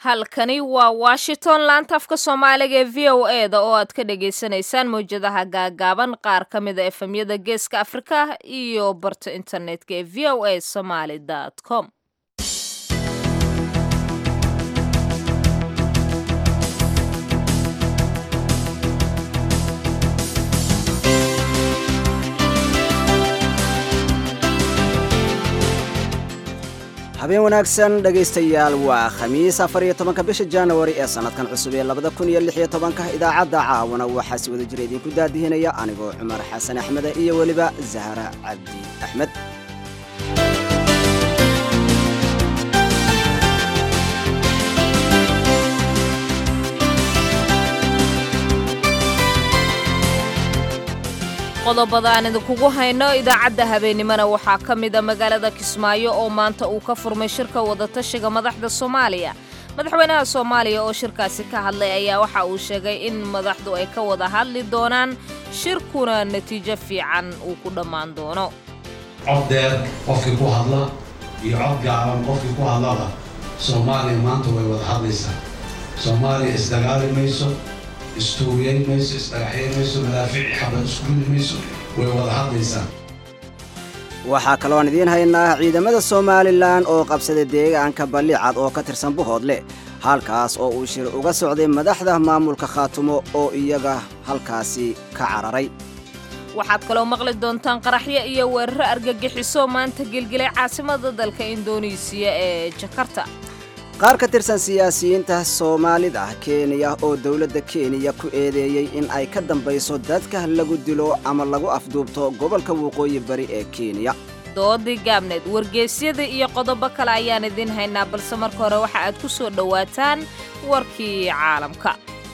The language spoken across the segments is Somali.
halkani waa washington laanta afka soomaaliga ee v o e da oo aad ka dhagaysanaysaan mawjadaha gaagaaban qaar ka mida efemyada geeska afrika iyo barta internetka ee v o a somaly com habeen wanaagsan dhegaystayaal waa khamiis afar iyo tobanka bisha januari ee sannadkan cusub ee labada kun iyo lix iyo tobanka idaacadda caawana waxaa si wada jira idinku daadihinaya anigoo cumar xasan axmede iyo weliba zahra cabdi axmed qodobada aan idinkugu hayno idaacadda habeennimona waxaa ka mida magaalada kismaayo oo maanta uu ka furmay shirka wadatashiga madaxda soomaaliya madaxweynaha soomaaliya oo shirkaasi ka hadlay ayaa waxa uu sheegay in madaxdu ay ka wada hadli doonaan shirkuna natiijo fiican uu ku dhammaan doono cod dheer qofkii ku hadla iyo cod gaaban qofkii ku hadlaba soomaaliya maanta way wada hadlaysaa soomaaliya isdagaali mayso istuugiyayn mayso isdhagaxyayn mayso madaafici xabad iskuudi mayso way wada hadlaysaa waxaa kaloon idiin haynaa ciidamada somalilan oo qabsaday deegaanka ballicad oo ka tirsan buhoodle halkaas oo uu shir uga socday madaxda maamulka khaatumo oo iyaga halkaasi ka cararay waxaad kaloo maqli doontaan qaraxyo iyo weeraro argagixiso maanta gelgelay caasimada dalka indonesiya ee jakarta qaar ka tirsan siyaasiyiinta soomaalida kenya oo dowladda kenya ku eedeeyey in ay ka dambayso dadka lagu dilo ama lagu afduubto gobolka waqooyi bari ee kenya doodii gaabneed wargeysyada iyo qodobo kale ayaan idiin haynaa balse marka hore waxa aad ku soo dhowaataan warkii caalamka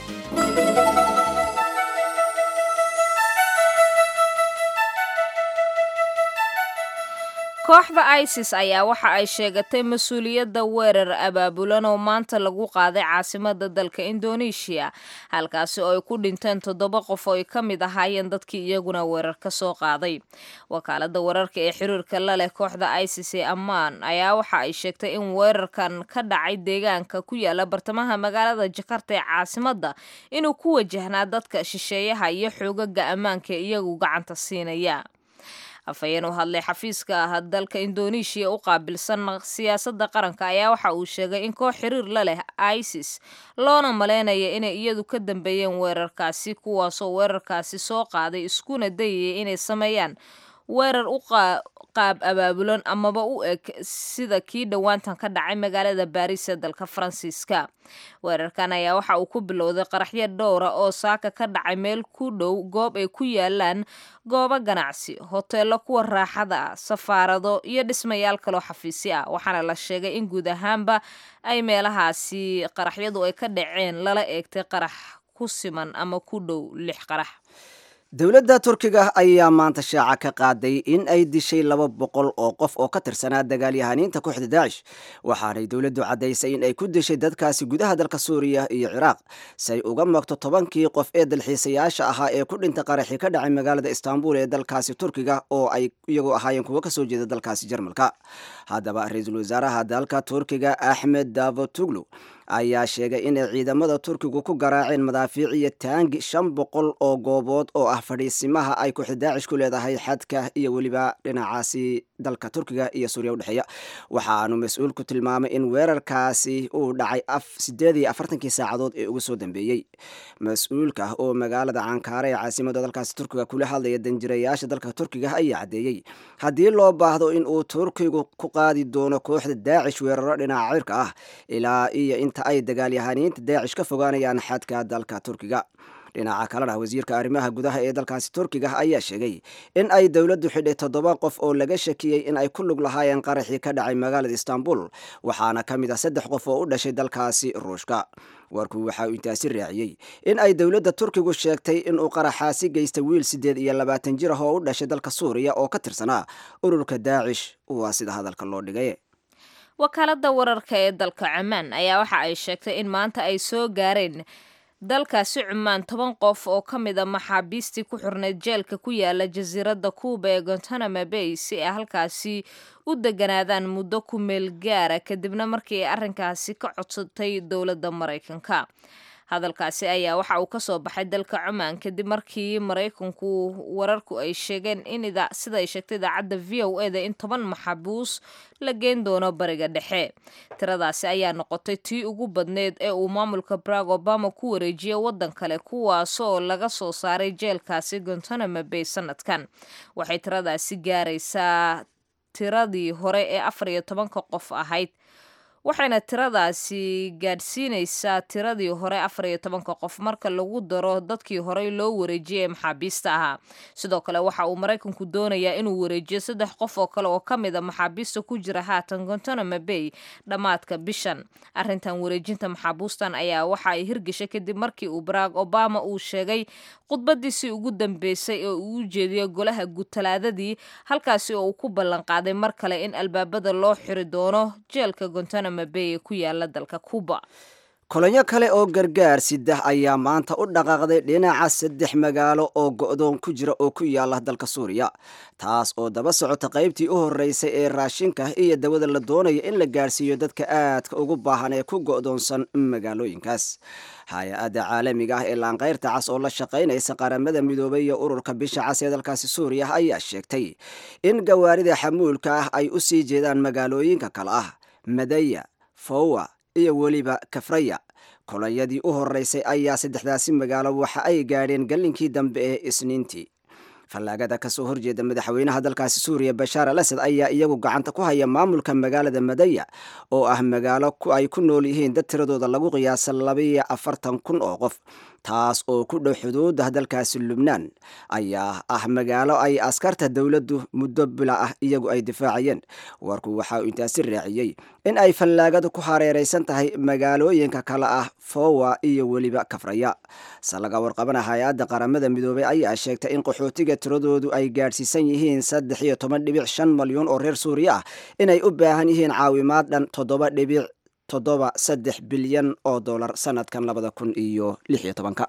kooxda isis ayaa waxa ay sheegatay mas-uuliyadda weerar abaabulan oo maanta lagu qaaday caasimada dalka indoneeshiya halkaasi oo ay ku dhinteen toddoba qof oo ay ka mid ahaayeen dadkii iyaguna weerar ka soo qaaday wakaalada wararka ee xiriirka la leh kooxda isis ee ammaan ayaa waxa ay sheegtay in weerarkan ka dhacay deegaanka ku yaala bartamaha magaalada jakarta ee caasimada inuu ku wajahnaa dadka shisheeyaha iyo xoogaga ammaanka iyagu gacanta siinaya afhayeen u hadlay xafiiska ah dalka indoneeshiya u qaabilsan siyaasadda qaranka ayaa waxa uu sheegay in koox xiriir la leh isis loona maleynaya inay iyadu ka dambeeyeen weerarkaasi kuwaasoo weerarkaasi soo qaaday iskuna dayaya inay sameeyaan weerar u qaab abaabulan amaba u eg sida kii dhowaantan ka dhacay magaalada baariis ee dalka faransiiska weerarkan ayaa waxa uu ku bilowday qaraxyo dhowra oo saaka ka dhacay meel ku dhow goob ay ku yaalaan goobo ganacsi hoteello kuwa raaxada ah safaarado iyo dhismayaal kaloo xafiisi ah waxaana la sheegay in guud ahaanba ay meelahaasi qaraxyadu ay ka dhaceen lala eegtay qarax ku siman ama ku dhow lix qarax dowladda turkiga ayaa maanta shaaca ka qaaday in ay dishay laba boqol oo qof oo ka tirsanaa dagaalyahaniinta kooxda daacish waxaanay dowladdu caddaysay in ay ku dishay dadkaasi gudaha dalka suuriya iyo ciraaq si ay uga magto tobankii qof ee dalxiisayaasha ahaa ee ku dhinta qaraxii ka dhacay magaalada istaanbul ee dalkaasi turkiga oo ay iyagu ahaayeen kuwo kasoo jeeda dalkaasi jarmalka haddaba ra-iisul wasaaraha dalka turkiga axmed davotuglu ayaa sheegay inay ciidamada turkigu ku garaaceen madaafiic iyo taangi shan boqol oo goobood oo ah fadhiisimaha ay kooxda daacish ku leedahay xadka iyo weliba dhinacaasi dalka turkiga iyo suuriya udhexeeya waxaanu mas-uulku tilmaamay in weerarkaasi uu dhacay sideed iyo afartankii saacadood ee ugu soo dambeeyey mas-uulka oo magaalada cankaare ee caasimada dalkaasi turkiga kula hadlaya danjirayaasha dalka turkiga ayaa caddeeyey haddii loo baahdo in uu turkigu ku qaadi doono kooxda daacish weeraro dhinaca cirka ah ilaa iyo inta ay dagaalyahaniinta daacish ka fogaanayaan xadka dalka turkiga dhinaca kalena wasiirka arrimaha gudaha ee dalkaasi turkiga ayaa sheegay in ay dowladdu xidhay toddoba qof oo laga shakiyey in ay ku lug lahaayeen qaraxii ka dhacay magaalada istaanbul waxaana ka mid ah saddex qof oo u dhashay dalkaasi ruushka warku waxa uu intaasi raaciyey in ay dowladda turkigu sheegtay inuu qaraxaasi geystay wiil siddeed iyo labaatan jir ah oo u dhashay dalka suuriya oo ka tirsanaa ururka daacish waa sida hadalka loo dhigay wakaalada wararka ee dalka cumaan ayaa waxa ay sheegtay in maanta ay soo gaareen dalkaasi cumaan toban qof oo ka mid a maxaabiistii ku xurnayd jeelka ku yaala jasiiradda kuuba ee gontanamo bay si ay halkaasi u deganaadaan muddo ku meel gaara kadibna markii ay arrinkaasi ka codsatay dowladda maraykanka hadalkaasi ayaa waxa uu ka soo baxay dalka cumaan kadib markii maraykanku wararku ay sheegeen in sida ay sheegtay idaacadda v o e da in toban maxabuus la geen doono bariga dhexe tiradaasi ayaa noqotay tii ugu badneyd ee uu maamulka barack obama ku wareejiyey waddan kale kuwaasoo laga soo saaray jeelkaasi gontanamo bay sanadkan waxay tiradaasi gaaraysaa tiradii hore ee afar iyo tobanka qof ahayd waxayna tiradaasi gaadhsiinaysaa tiradii hore afar iyo tobanka qof marka lagu daro dadkii horey loo wareejiyay ee maxaabiista ahaa sidoo kale waxa uu maraykanku doonayaa inuu wareejiyo saddex qof oo kale oo ka mid a maxaabiista ku jira haatan gontanamo bay dhammaadka bishan arrintan wareejinta maxaabuustan ayaa waxa ay hirgeshay kadib markii uu barack obama uu sheegay khudbadiisii ugu dambeysay oo uu u jeediyey golaha gutalaadadii halkaasi oo uu ku ballanqaaday mar kale in albaabada loo xiri doono jeelka gontanamo bay ee ku yaala dalka cuba kolonyo kale oo gargaar sidah ayaa maanta u dhaqaaqday dhinaca saddex magaalo oo go'doon ku jira oo ku yaala dalka suuriya taas oo daba socota qaybtii u horreysay ee raashinka iyo dawada la doonaya in la gaadhsiiyo dadka aadka ugu baahan ee ku go'doonsan magaalooyinkaas hay-adda caalamiga ah ee laanqayrta cas oo la shaqaynaysa qaramada midoobay iyo ururka bisha cas ee dalkaasi suuriya ayaa sheegtay in gawaarida xamuulka ah ay u sii jeedaan magaalooyinka kale ah madaya fowa iyo weliba kafraya kolonyadii u horreysay ayaa saddexdaasi magaalo waxa ay gaadheen gallinkii dambe ee isniintii fallaagada kasoo horjeeda madaxweynaha dalkaasi suuriya bashaar al asad ayaa iyagu gacanta ku haya maamulka magaalada madaya oo ah magaalo ay ku nool yihiin dad tiradooda lagu qiyaasa labiyo afartan kun oo qof taas oo ku dhow xuduuda dalkaasi lubnaan ayaa ah magaalo ay askarta dowladdu muddo bila ah iyagu ay difaacayeen warku waxa uu intaasi raaciyey in ay fallaagadu ku hareeraysan tahay magaalooyinka kale ah fowa iyo weliba kafraya se laga warqabana hay-adda qaramada midoobay ayaa sheegtay in qaxootiga tiradoodu ay gaadhsiisan yihiin saddex iyo toban dhibic shan malyan oo reer suuriya ah inay u baahan yihiin caawimaad dhan toddoba dhibic toddoba saddex bilyan oo dollar sanadkan labada kun iyo lix iyo tobanka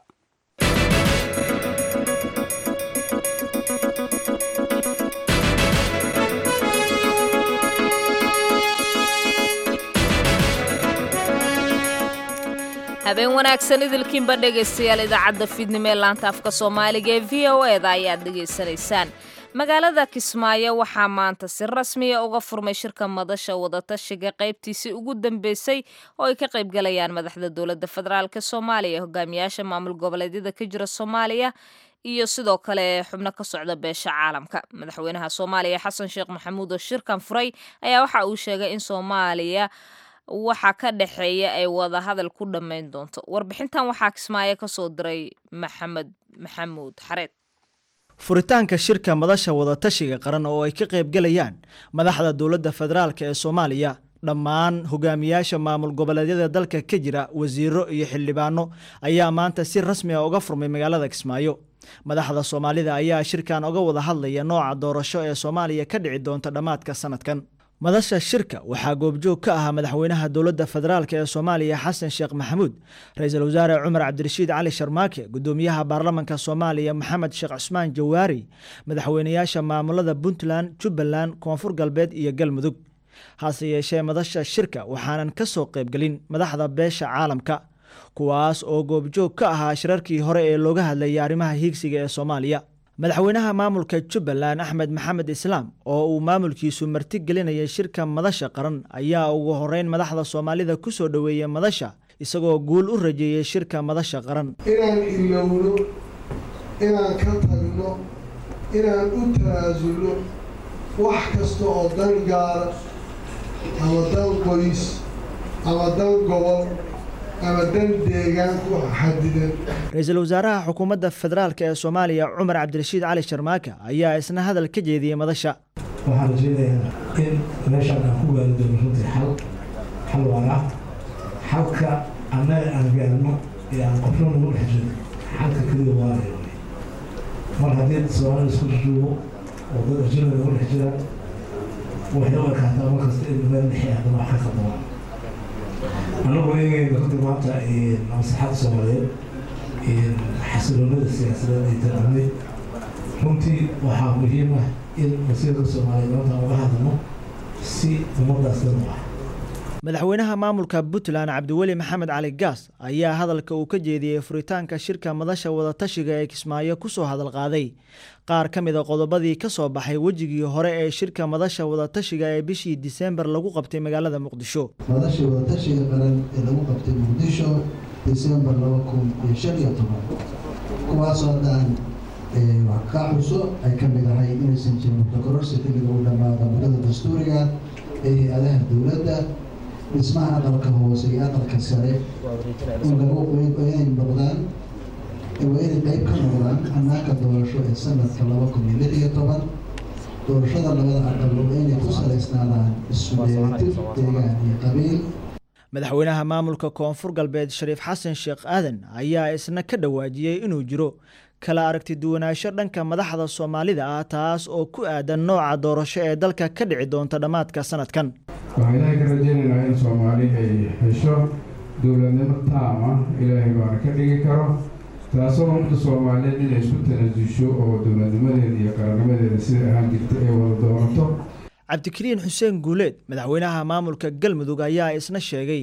habeen wanaagsan idilkiinba dhegaystayaal idaacadda fiidnimo ee laanta afka soomaaliga ee v o e da ayaad dhegaysanaysaan magaalada kismaayo waxaa maanta si rasmiya uga furmay shirka madasha wadatashiga qaybtiisii ugu dambeysay oo ay ka qaybgalayaan madaxda dowladda federaalk soomaaliya hogaamiyaasha maamul goboleedyada ka jira soomaaliya iyo sidoo kale xubno ka socda beesha caalamka madaxweynaha soomaaliya xasan sheekh maxamuud oo shirkan furay ayaa waxa uu sheegay in soomaaliya waxa ka dhexeeya ay wada hadal ku dhammayn doonto warbixintan waxaa kismaayo ka soo diray maxamed maxamuud xareed furitaanka shirka madasha wadatashiga qaran oo ay ka qaybgalayaan madaxda dowladda federaalk ee soomaaliya dhammaan hogaamiyaasha maamul goboleedyada dalka ka jira wasiiro iyo xildhibaano ayaa maanta si rasmi a uga furmay magaalada kismaayo madaxda soomaalida ayaa shirkan uga wada hadlaya nooca doorasho ee soomaaliya ka dhici doonta dhammaadka sanadkan madasha shirka waxaa goobjoog ka ahaa madaxweynaha dowladda federaalk ee soomaaliya xasan sheekh maxamuud ra-iisul wasaare cumar cabdirashiid cali sharmaake gudoomiyaha baarlamanka soomaaliya maxamed sheekh cusmaan jawaari madaxweynayaasha maamulada puntland jubbaland koonfur galbeed iyo galmudug hase yeeshee madasha shirka waxaanan ka soo qaybgelin madaxda beesha caalamka kuwaas oo goobjoog ka ahaa shirarkii hore ee looga hadlayay arrimaha hiigsiga ee soomaaliya madaxweynaha maamulka jubbaland axmed maxamed islaam oo uu maamulkiisu marti gelinayay shirka madasha qaran ayaa ugu horeyn madaxda soomaalida ku soo dhoweeyey madasha isagoo guul u rajeeyey shirka madasha qaran inaan ilowno inaan ka tagno inaan u tanaasulno wax kasta oo dan gaara ama dan qoys ama dan gobol ama dan deegaan ku xadidan ra-iisul wasaaraha xukuumadda federaalk ee soomaaliya cumar cabdirashiid cali sharmaake ayaa isna hadal ka jeediyey madasha waxaan rajeynayaa in meeshaan aan ku gaari doono runtii xal xal waara xalka annaga aan gaarno ee aan qofna nagu dhex jiro xalka keliya waaraya mar haddii soomaalida isku jujuubo oo dad ajnabi nagu dhex jiraan waxay u ekaataa markasta in meel dhexe haddana wax ka qaldama annagu eegayna runtii maanta maslaxadda soomaaliyeed xasiloonada siyaasadeed ay taqanay runtii waxaa muhiim ah in masiirka soomaaliya maanta uga hadalno si ummadaas dhan u ah madaxweynaha maamulka puntland cabdiweli maxamed cali gaas ayaa hadalka uu ka jeediyey furitaanka shirka madasha wadatashiga ee kismaayo kusoo hadal qaaday qaar ka mid a qodobadii ka soo baxay wejigii hore ee shirka madasha wadatashiga ee bishii diseembar lagu qabtay magaalada muqdisho madasha wadatashiga qaran ee lagu qabtay muqdisho diseembar laba kun iyo shan iyo toban kuwaasoo dhan wax ka xuso ay ka mid ahay inaysan jirin mutakororsi xilliga u dhammaada muddada dastuuriga ee hay-adaha dowladda dhismaha aqalka hoose iyo aqalka sare in lagu inay noqdaan waa inay qayb ka noqdaan hanaanka doorasho ee sanadka laba kun iyo lix iyo toban doorashada labada aqal waa inay ku salaysnaadaan isudheelitir deegaan iyo qabiil madaxweynaha maamulka koonfur galbeed shariif xasan sheekh aadan ayaa isna ka dhawaajiyey inuu jiro kala aragti duwanaansho dhanka madaxda soomaalida ah taas oo ku aadan nooca doorasho ee dalka ka dhici doonta dhammaadka sanadkan waxaan ilaahay ka rajaynaynaa in soomaali ay hesho dowladnimo taam ah ilaahay baana ka dhigi karo taasoo ummadda soomaaliyeed inay isku tanaasusho oo dowladnimadeeda iyo qarannimadeeda sida ahaan jirta ay wada doonato cabdikariin xuseen guuleed madaxweynaha maamulka galmudug ayaa isna sheegay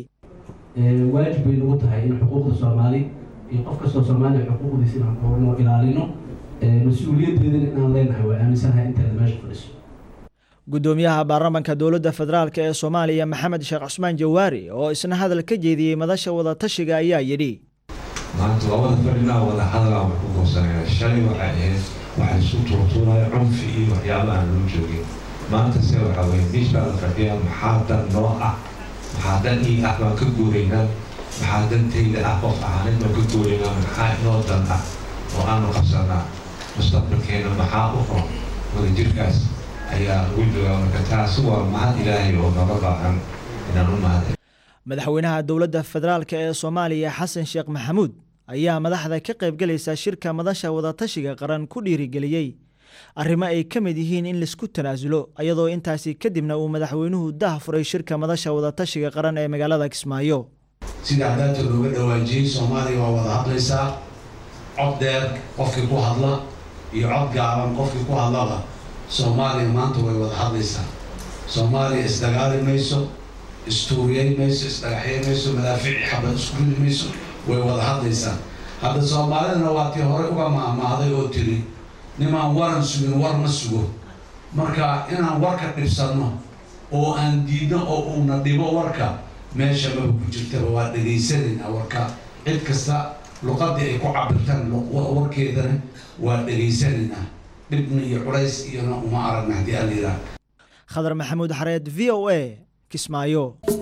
waajib bay nagu tahay in xuquuqda soomaali iyo qof kastoo soomaaliya xuquuqdiisa inaan koorno ilaalino mas-uuliyaddeedana inaan leenahay waa aaminsanahay inteeda meesha fadhiso guddoomiyaha baarlamaanka dowladda federaalk ee soomaaliya maxamed sheekh cusmaan jawaari oo isna hadal ka jeediyey madasha wadatashiga ayaa yidhi maanta labada fadhinaa wada hadalaa wax ku goosanaya shalay waxay ahayd waxaa isku tuurtuuraya cunfi iyo waxyaaba aan loo joogin maanta se waxaa weye miis baa la fadhiyaa maxaa dan noo ah maxaa dan ii ah baan ka guuraynaa maxaa dantayda ah qof ahaaneed baan ka guuraynaa maxaa inoo dan ah oo aanu qabsanaa mustaqbalkeena maxaa u ron wadajirkaas ayaa ugu joogaa marka taasi waa mahad ilaahay oo naga baahan inaan u mahad madaxweynaha dowladda federaalk ee soomaaliya xasan sheekh maxamuud ayaa madaxda ka qaybgalaysa shirka madasha wadatashiga qaran ku dhiirigeliyey arrimo ay ka mid yihiin in laisku tanaasulo iyadoo intaasi kadibna uu madaxweynuhu dah furay shirka madasha wadatashiga qaran ee magaalada kismaayo sida haddaata looga dhawaajiyey soomaaliya waa wada hadlaysaa cod dheer qofkii ku hadla iyo cod gaaban qofkii ku hadlaba soomaaliya maanta way wada hadlaysaa soomaaliya isdagaali mayso istuuriyey mayso isdhagaxyey mayso madaafiici xabad isku ridi mayso way wada hadlaysaa hadda soomaalidana waa tii hore uga maahmaahday oo tiri nimaan waran sugin war ma sugo marka inaan warka dhibsanno oo aan diidno oo uuna dhibo warka meesha maba ku jirtaba waa dhegaysanayna warka cid kasta luqadii ay ku cabirtaan warkeedana waa dhegaysanaynaa dhibna iyo culays iyona uma aragna haddii aan yidhaah khadar maxamuud xareed v o a kismaayo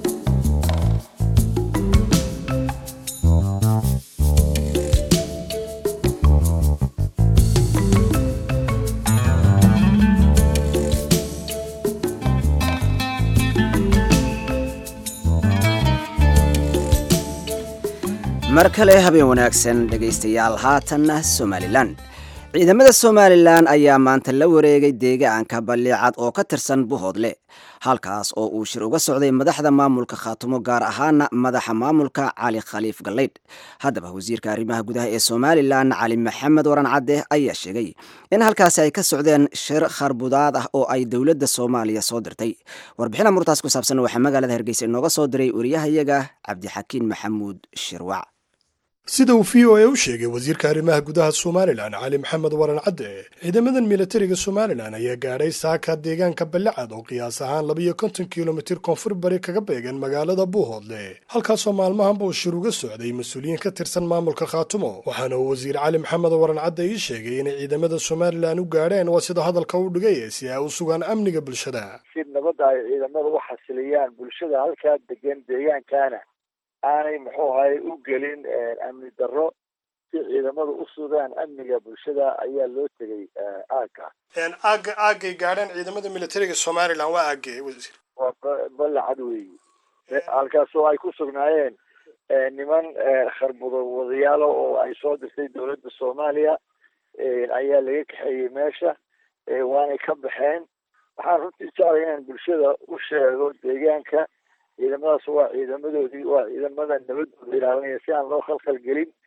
mar kale habeen wanaagsan dhegaystayaal haatanna somalilan ciidamada somalilan ayaa maanta la wareegay deegaanka balliicad oo ka tirsan buhoodle halkaas oo uu shir uga socday madaxda maamulka khaatumo gaar ahaana madaxa maamulka cali khaliif gallaydh haddaba wasiirka arrimaha gudaha ee somalilan cali maxamed waran cadde ayaa sheegay in halkaasi ay ka socdeen shir kharbudaad ah oo ay dowladda soomaaliya soo dirtay warbixin amurtaas ku saabsan waxaa magaalada hargeysa inooga soo diray wariyahayaga cabdixakiin maxamuud shirwac sida uu v o a u sheegay wasiirka arrimaha gudaha somalilan cali maxamed waran cadde ciidamadan militariga somalilan ayaa gaadhay saaka deegaanka ballicad oo qiyaas ahaan labiyo konton kilomitir koonfur bari kaga beegan magaalada buuhoodle halkaasoo maalmahanba uu shir uga socday mas-uuliyiin ka tirsan maamulka khaatumo waxaana uu wasiir cali maxamed waran cadde ii sheegay inay ciidamada somalilan u gaadheen waa sida hadalka u dhigay si ay u sugaan amniga bulshada si nabadda ay ciidamada u xasiliyaan bulshada halkaa degan deegaankaana aanay muxuu ahay u gelin amni darro si ciidamadu u sugaan amniga bulshada ayaa loo tegay aagga aaga aagay gaadheen ciidamada militariga somalilan waa aagee wasiir waa balacad weeyi halkaasoo ay ku sugnaayeen niman kharbudo wadayaalo oo ay soo dirtay dowladda soomaaliya ayaa laga kaxeeyey meesha waanay ka baxeen waxaan runtii jeclay inaan bulshada u sheego deegaanka ciidamadaas waa ciidamadoodii waa ciidamada nabadooda ilaalinaya si aan loo khalkhal gelin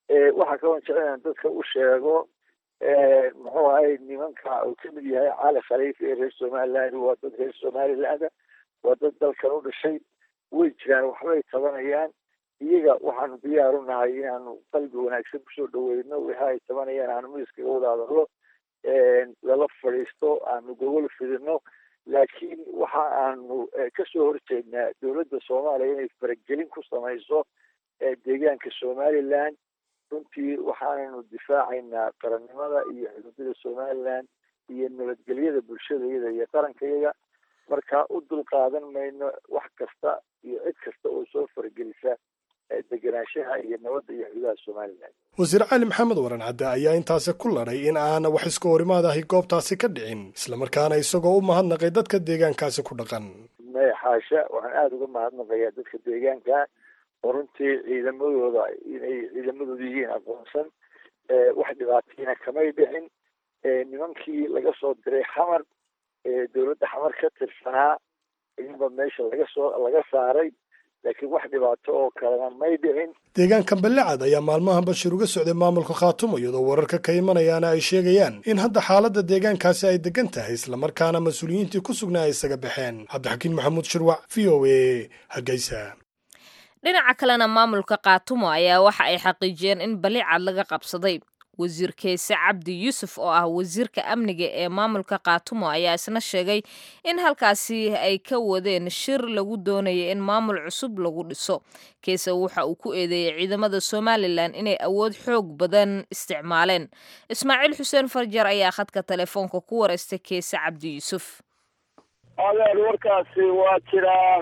waxaa kaloo jecel inaan dadka u sheego muxuu ahay nimanka uu kamid yahay cali khaliif ee reer somaliland waa dad reer somaliland waa dad dalkan u dhashay way jiraan waxbay tabanayaan iyaga waxaanu diyaar u nahay inaanu qalbi wanaagsan kusoo dhaweyno waxa ay tabanayaan aanu miiskaga wada hadalno lala fadhiisto aanu gogol fidino laakiin waxa aanu kasoo horjeednaa dowladda soomaaliya inay faragelin ku samayso deegaanka somaliland runtii waxaananu difaacaynaa qarannimada iyo xuduudada somaliland iyo nabadgelyada bulshadayada iyo qarankayaga marka u dulqaadan mayno wax kasta iyo cid kasta oo soo faragelisa degenaanshaha iyo nabadda iyo xuduudaha somaliland wasiir cali maxamed waran cadde ayaa intaasi ku ladhay in aana wax iska horimaad ahi goobtaasi ka dhicin islamarkaana isagoo u mahadnaqay dadka deegaankaasi ku dhaqan maya xaasha waxaan aada uga mahadnaqayaa dadka deegaanka oo runtii ciidamadooda inay ciidamadooda yihiin aqoonsan wax dhibaatayna kamay dhicin nimankii laga soo diray xamar dowladda xamar ka tirsanaa iyaba meesha laga soo laga saaray laakiin wax dhibaato oo kalena may dhicin deegaanka ballecad ayaa maalmahan bashir uga socday maamulka khaatumo iyadoo wararka ka imanayaana ay sheegayaan in hadda xaaladda deegaankaasi ay degan tahay islamarkaana mas-uuliyiintii ku sugnaa ay isaga baxeen cabdixakiin maxamuud shirwac v o a hargeysa dhinaca kalena maamulka kaatumo ayaa waxa ay xaqiijiyeen in balicad laga qabsaday wasiir keese cabdi yuusuf oo ah wasiirka amniga ee maamulka kaatumo ayaa isna sheegay in halkaasi ay ka wadeen shir lagu doonaya in maamul cusub lagu dhiso keese waxa uu ku eedeeyey ciidamada somalilan inay awood xoog badan isticmaaleen ismaaciil xuseen farjar ayaa khadka telefoonka ku wareystay keese cabdi yuusuf adeer warkaasi waa jiraa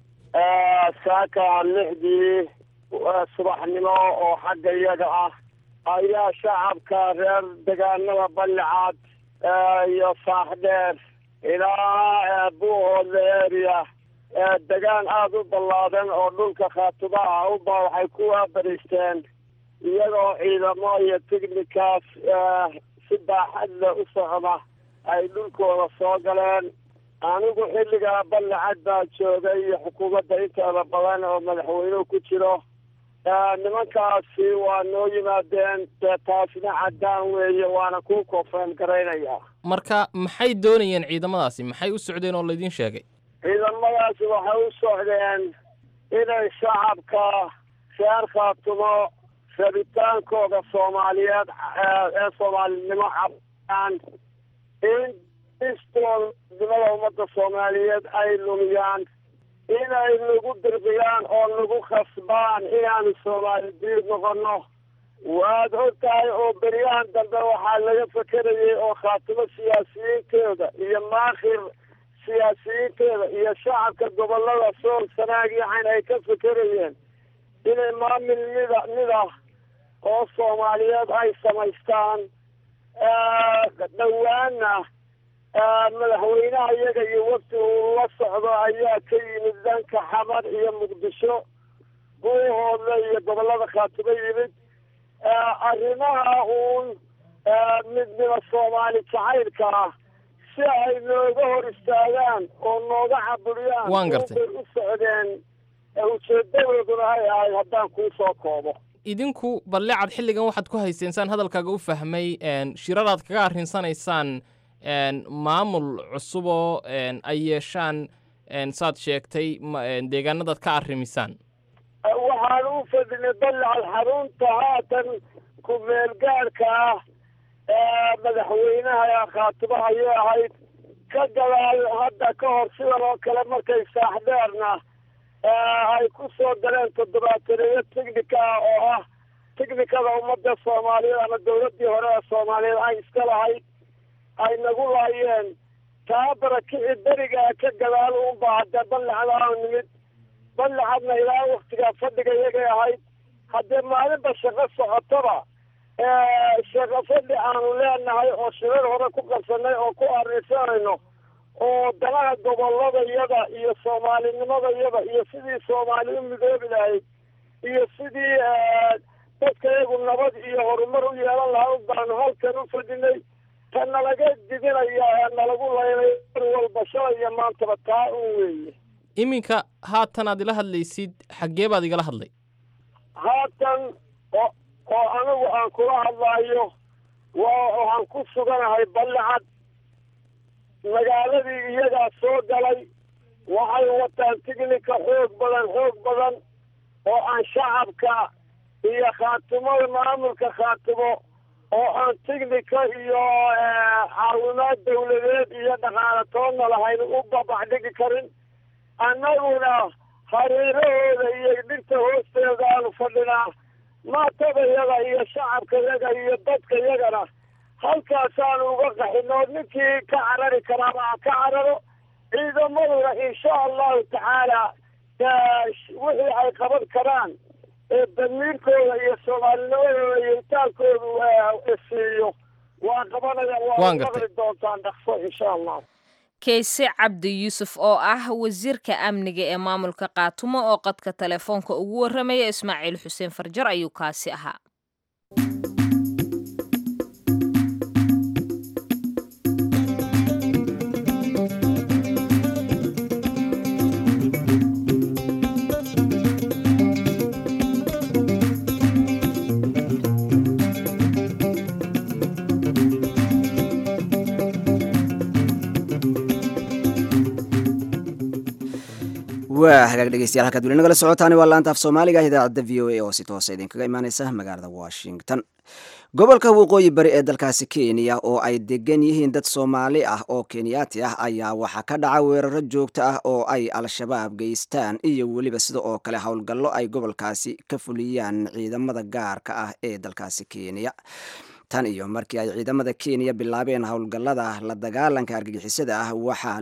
saaka lixdii subaxnimo oo xagga iyaga ah ayaa shacabka reer degaanada ballicad iyo saaxdheer ilaa buuhoodle area degaan aada u ballaadan oo dhulka khaatubaha uba waxay ku waabariisteen iyagoo ciidamo iyo tighnikaas si baaxadle u socda ay dhulkooda soo galeen anigu xilligaa ballicad baa joogay iyo xukuumadda inteeda badan oo madaxweynuhu ku jiro nimankaasi waa noo yimaadeen dee taasna caddaan weeye waana ku koofeen garaynaya marka maxay doonayeen ciidamadaasi maxay u socdeen oo laydin sheegay ciidamadaasi waxay u socdeen inay shacabka reer khaatumo rabitaankooda soomaaliyeed ee soomaalinimo cabaan in istoolnimada ummadda soomaaliyeed ay lumiyaan inay nagu dirbiyaan oo nagu khasbaan inaanu soomaali diid noqono waad og tahay oo beryahan dambe waxaa laga fekerayay oo khaatimo siyaasiyiinteeda iyo maakhir siyaasiyiinteeda iyo shacabka gobolada sool sanaag yacan ay ka fekerayeen inay maamil mida mid ah oo soomaaliyeed ay samaystaan dhowaana madaxweynaha iyaga iyo wafti uu la socdo ayaa ka yimid dhanka xamar iyo muqdisho buuhoodle iyo gobolada khaatumo yimid arrimaha uun midnimo soomaali jacaylka ah si ay nooga hor istaagaan oo nooga caburiyaan Waan gartay. bay u socdeen ujeedadooduna ay ahayd haddaan kuu soo koobo idinku ballecad xilligan waxaad ku hayseen saan hadalkaaga u fahmay een, shiraraad kaga arrinsanaysaan een, maamul cusuboo een, ay yeeshaan een, saad sheegtay ma- een, deegaanadaad ka arrimisaan waxaan u fadhinay balacad xarunta haatan ku-meelgaarka ah ee madaxweynaha khaatimo ayay ahayd ka gadaal hadda ka hor sidan oo kale markay saaxdheerna ay ku soo galeen toddobaataneeyo tignika ah oo ah tignikada ummadda soomaaliyeed ama dowladdii hore ee soomaaliyeed ay iska lahayd ay nagu laayeen taa barakici berigaa ka gadaal uunba haddee ballacda aanu nimid ballacadna ilaa waktigaa fadhiga iyagay ahayd haddee maalinba shaqo socotaba shaqo fadhi aanu leenahay oo shirar hore ku qabsanay oo ku arrisanayno oo danaha gobolladayada iyo soomaalinimadayada iyo sidii soomaali u midoobi lahayd iyo sidii dadka iyagu nabad iyo horumar u yeelan lahaa baanu halkan u fadhinay ta nalaga didinaya ee nalagu laynay mar walba shalay iyo maantaba taa un weeye iminka haatan aad ila hadlaysid xaggee baad igala hadlay haatan oo oo anigu aan kula hadlaayo waa waxaan ku suganahay ballicad magaaladii iyagaa soo galay waxay wataan tignika xoog badan xoog badan oo aan shacabka iyo khaatimada maamulka khaatimo oo aan tignika iyo caawimaad dawladeed iyo dhaqaale toonna lahayn u babaxdhigi karin annaguna hareerahooda iyo dhirta hoosteeda aanu fadhinaa maatadayada iyo shacabkayaga iyo dadkayagana halkaasaanu uga qaxinoo ninkii ka carari karaaba ha ka cararo ciidamaduna insha allahu tacaala wixii ay qaban karaan ee damiirkooda iyo soomaalinimadooda iyo itaalkoodu siiyo waa qabanaya waa maqli doontaan dhaqso insha allah kayse cabdi yuusuf oo ah wasiirka amniga ee maamulka kaatumo oo qadka telefoonka ugu warramaya ismaaciil xuseen farjar ayuu kaasi ahaa waa hagaag dhegeystayaal halkaad weli nagala socotaani waa laanta af soomaaliga idaacadda v o a oo si toosa idinkaga imaaneysa magaalada washington gobolka waqooyi bari ee dalkaasi kenya oo ay degan yihiin dad soomaali ah oo kenyaati ah ayaa waxaa ka dhaca weeraro joogto ah oo ay al-shabaab geystaan iyo weliba sida oo kale howlgallo ay gobolkaasi ka fuliyaan ciidamada gaarka ah ee dalkaasi kenya tan iyo markii ay ciidamada kenya bilaabeen howlgallada la dagaalanka argagixisada ah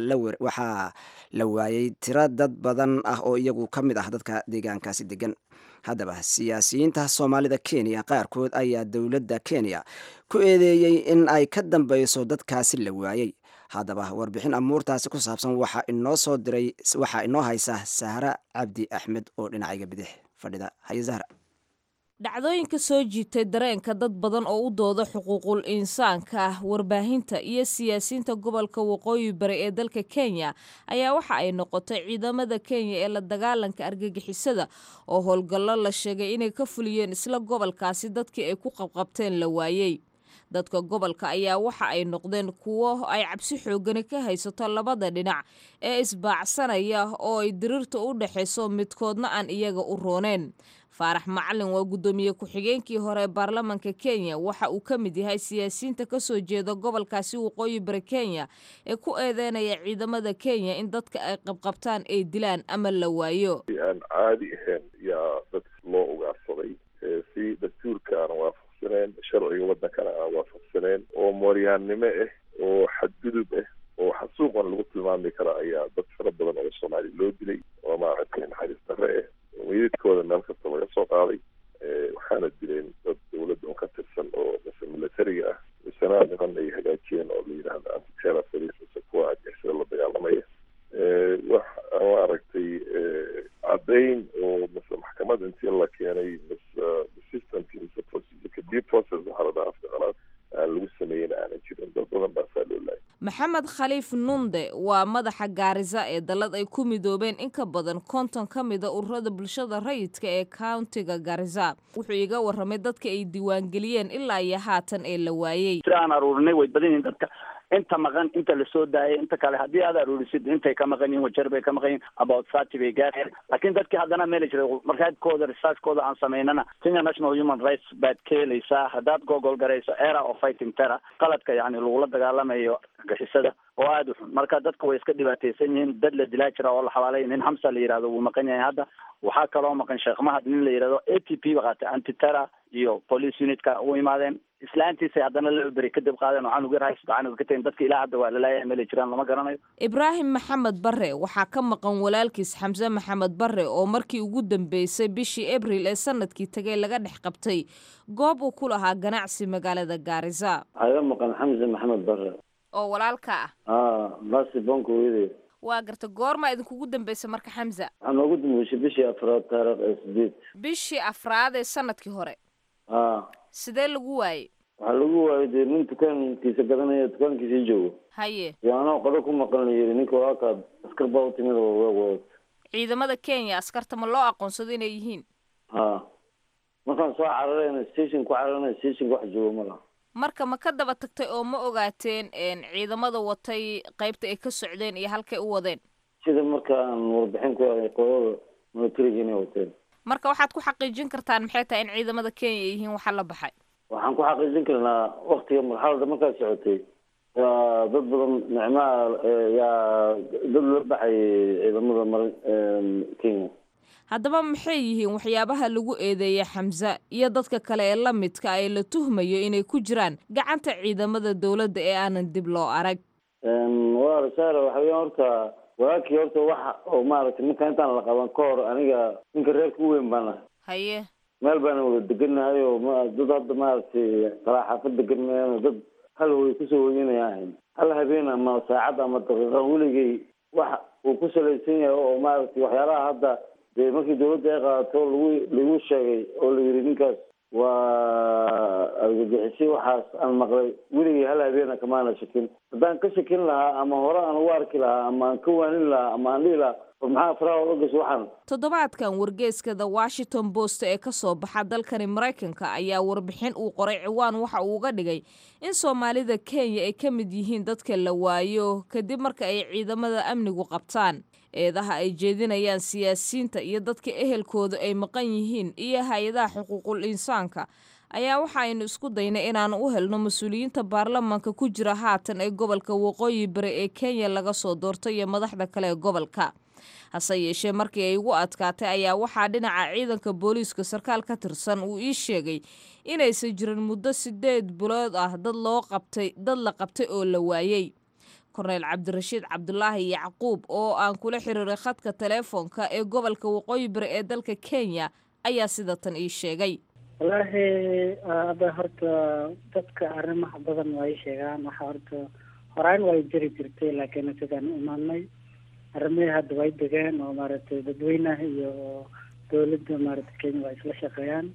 waxaa la waayey tiro dad badan ah oo iyagu ka mid ah dadka deegaankaasi degan haddaba siyaasiyiinta soomaalida kenya qaarkood ayaa dowladda kenya ku eedeeyey in ay ka dambeyso dadkaasi la waayey haddaba warbixin amuurtaasi ku saabsan waxaa inoo soo diray waxaa inoo haysa sahra cabdi axmed oo dhinacayga bidix fadhida haye zahra dhacdooyinka soo jiitay dareenka dad badan oo u dooda xuquuqul insaanka ah warbaahinta iyo siyaasiyiinta gobolka waqooyi bari ee dalka kenya ayaa waxa ay noqotay ciidamada kenya ee la dagaalanka argagixisada oo howlgallo la sheegay inay ka fuliyeen isla gobolkaasi dadkii ay ku qabqabteen la waayey dadka gobolka ayaa waxa ay noqdeen kuwo ay cabsi xoogani ka haysato labada dhinac ee isbaacsanaya oo ay diriirta u dhexayso midkoodna aan iyaga u rooneen faarax macalin waa guddoomiye ku-xigeenkii hore ee baarlamanka kenya waxa uu ka mid yahay siyaasiyiinta ka soo jeeda gobolkaasi waqooyi bari kenya ee ku eedeynaya ciidamada kenya in dadka ay qabqabtaan ay dilaan ama la waayo aan caadi ahayn yaa dadka loo ugaarsaday si dastuurka aan waafaqsaneen sharciga wadankana aan waafaqsaneen oo mooryaannimo ah oo xadgudub ah oo xasuuqan lagu tilmaami kara ayaa dad fara badan oo soomaali loo dilay oo maaragtay naxariis darre ah meydadkooda meel kasta laga soo qaaday waxaana dileen dad dowladda un ka tirsan oo mise militariga ah misena niman ay hagaajiyeen oo la yidhaahdo antiterror police mise kuwa argixisada la dagaalamaya wax maaragtay caddayn oo mise maxkamad intii la keenay mise systemki mise procedureka due process waxaa la dhahaa afka qalaad aan lagu sameeyen aanan jirin dad badan baasaa loo laayay maxamed khaliif nunde waa madaxa gaarisa ee dallad ay ku midoobeen in ka badan konton ka mida ururada bulshada rayidka ee countiga gaarisa wuxuu iga warramay dadka ay diiwaangeliyeen ilaa iyo haatan ee la waayey si aan aruurinay way badan yihiin dadka inta maqan inta lasoo daayay inta kale haddii aad aruurisid intay ka maqan yihin wajar bay ka maqan yihin about thirty bay gaareen laakiin dadkii haddana meela jiray markaadkooda researchkooda aan samaynana kenya national human rights baad ka helaysaa haddaad gogol garayso era of fighting terror qaladka yani lagula dagaalamayo gixisada oo aada u xun marka dadka way iska dhibaataysan yihiin dad la dilaa jira oo la xabaalay nin hamsa la yihahdo wuu maqan yahay hadda waxaa kaloo maqan sheekh mahad nin la yihahdo a t p ba qaatay antiterror iyo police unitka u imaadeen islaantiisay haddana la beri kadib qaadeen waxaan ugu yarhay sadexan ka tahin dadka ilaa hadda waa lalaaya meelay jiraan lama garanayo ibraahim maxamed barre waxaa ka maqan walaalkiis xamse maxamed barre oo markii ugu dambeysay bishii abril ee sanadkii tagay laga dhex qabtay goob uu ku lahaa ganacsi magaalada gaarisa aga maqan xamse maxamed barre oo walaalka ah a basi bonka weydey waa garta goormaa idinkugu dambaysa marka xamza waxaa noogu dambeysay bishii afraad taariikh ee sideed bishii afraad ee sanadkii hore a sidee lagu waayey waxaa lagu waayay dee nin dukaankiisa gadanaya dukaankiisii joogo haye iyo anoo qado ku maqan la yiri ninka waakaa askar baa u timid oo weeg wad ciidamada kenya askarta ma loo aqoonsado inay yihiin ha markaan soo cararayna station ku cararana stationka wax joogo ma laha marka ma ka daba tagtay oo ma ogaateen ciidamada watay qaybta ay ka socdeen iyo halkay u wadeen sida markaan warbixin ku helay qolada militariga inay wateen marka waxaad ku xaqiijin kartaan maxay tahay in ciidamada kenya ay yihiin waxa la baxay waxaan ku xaqiijin karnaa waktiga marxalada markaa socotay waa dad badan nicmaha yaa dad la baxayay ciidamada mar kenya haddaba maxay yihiin waxyaabaha lagu eedeeyay xamse iyo dadka kale ee la midka ee la tuhmayo inay ku jiraan gacanta ciidamada dowladda ee aanan dib loo arag waa rasaare waxa weya horta walaakii horta waxa oo maaragtay marka intaan la qaban ka hor aniga ninka reerka u weyn baan ahay haye meel baana wada degannahay oo ma dad hadda maaragtay kalaa xaafad degan mayaan dad hal way kusoo hoyanaya ahayn hal habeen ama saacad ama daqiiqa weligay wax uu ku salaysan yahay oo maaragtay waxyaalaha hadda dee markii dawladda ay qaadato lagu lagu sheegay oo la yidhi ninkaas waa argagixisay waxaas aan maqlay weligay hal habeena kamaana shakin haddaan ka shakin lahaa ama hore aan ugu arki lahaa ama aan ka waanin lahaa ama aan dhihi lahaa war maxaa faraha oga gas waxaan toddobaadkan wargeeska the washington post ee ka soo baxa dalkani maraykanka ayaa warbixin uu qoray ciwaan waxa uu uga dhigay in soomaalida kenya ay ka mid yihiin dadka la waayo kadib marka ay ciidamada amnigu qabtaan eedaha ay jeedinayaan siyaasiyiinta iyo dadka ehelkooda ay maqan yihiin iyo hay-adaha xuquuqul insaanka ayaa waxa aynu isku daynay inaan u helno mas-uuliyiinta baarlamaanka ku jira haatan ee gobolka waqooyi bari ee kenya laga soo doortay iyo madaxda kale ee gobolka hase yeeshee markii ay ugu adkaatay ayaa waxaa dhinaca ciidanka booliiska sarkaal ka tirsan uu ii sheegay inaysan jirin muddo sideed bilood ah dad loo qabtay dad la qabtay oo la waayey korneyl cabdirashiid cabdulaahi yacquub oo aan kula xiriiray khadka teleefoonka ee gobolka waqooyi bari ee dalka kenya ayaa sida tan ii sheegay wallaahi ada horta dadka arrimaha badan waa ii sheegaan waxa horta horaan way jiri jirtay laakiin sidaan u imaanay arrimihii hadda way degeen oo maaragtay dadweynaha iyo dowladda maaragtay kenya waa isla shaqeeyaan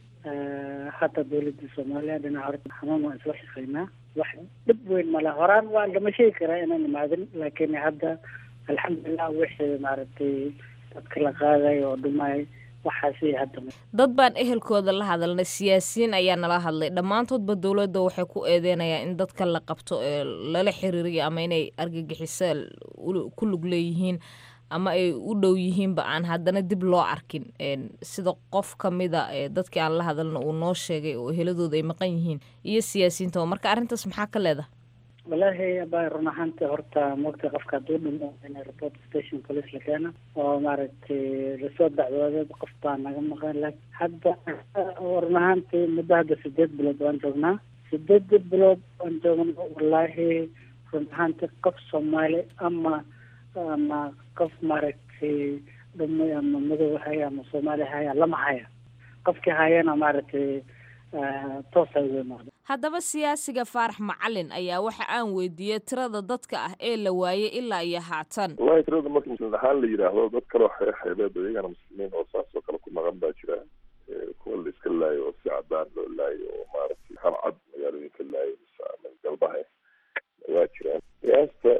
hadda dowladda soomaaliya dhinaca horta xanuun waan isla shaqeynaa wax dhib weyn male horaan waa lama sheegi karaa inaan imaadin laakiin hadda alxamdulilah wixii maaragtay dadka la qaaday oo dhumay waxaasi hadda dad baan ehelkooda la hadalnay siyaasiyiin ayaa nala hadlay dhammaantoodba dowladda waxay ku eedeynayaan in dadka la qabto ee lala xiriiriyo ama inay argagixiso ku lug leeyihiin ama ay u dhow yihiinba aan haddana dib loo arkin sida qof ka mida dadkii aan la hadalna uu noo sheegay oo eheladooda ay maqan yihiin iyo siyaasiyiinta marka arrintaas maxaa ka leedahay wallaahi aba run ahaanta horta moogta qofka hadduu dhimo in report station police la keena oo maaragtay lasoo dacwooday qof baa naga maqan laakiin hadda run ahaantii muddo hadda sideed bilood waan joognaa sideed bilood waan joogna wallaahi run ahaantii qof soomaali ama ama qof maaragtay dhumay ama madow haya ama soomaali haya lama haya qofkii hayana maaragtay toosa uga imaada haddaba siyaasiga faarax macalin ayaa waxa aan weydiiyey tirada dadka ah ee la waayey ilaa iyo haatan wallahi tirada marka muslimiin ahaan la yidhaahdo dad kaloo xeexeebeed iyagana muslimiin oo saas oo kale ku maqan baa jira kuwa la iska laayo oo si cadaan loo laayo oo maaragtay hal cad magaalooyinka laayo mise ama galbaha waa jiraan qiyaasta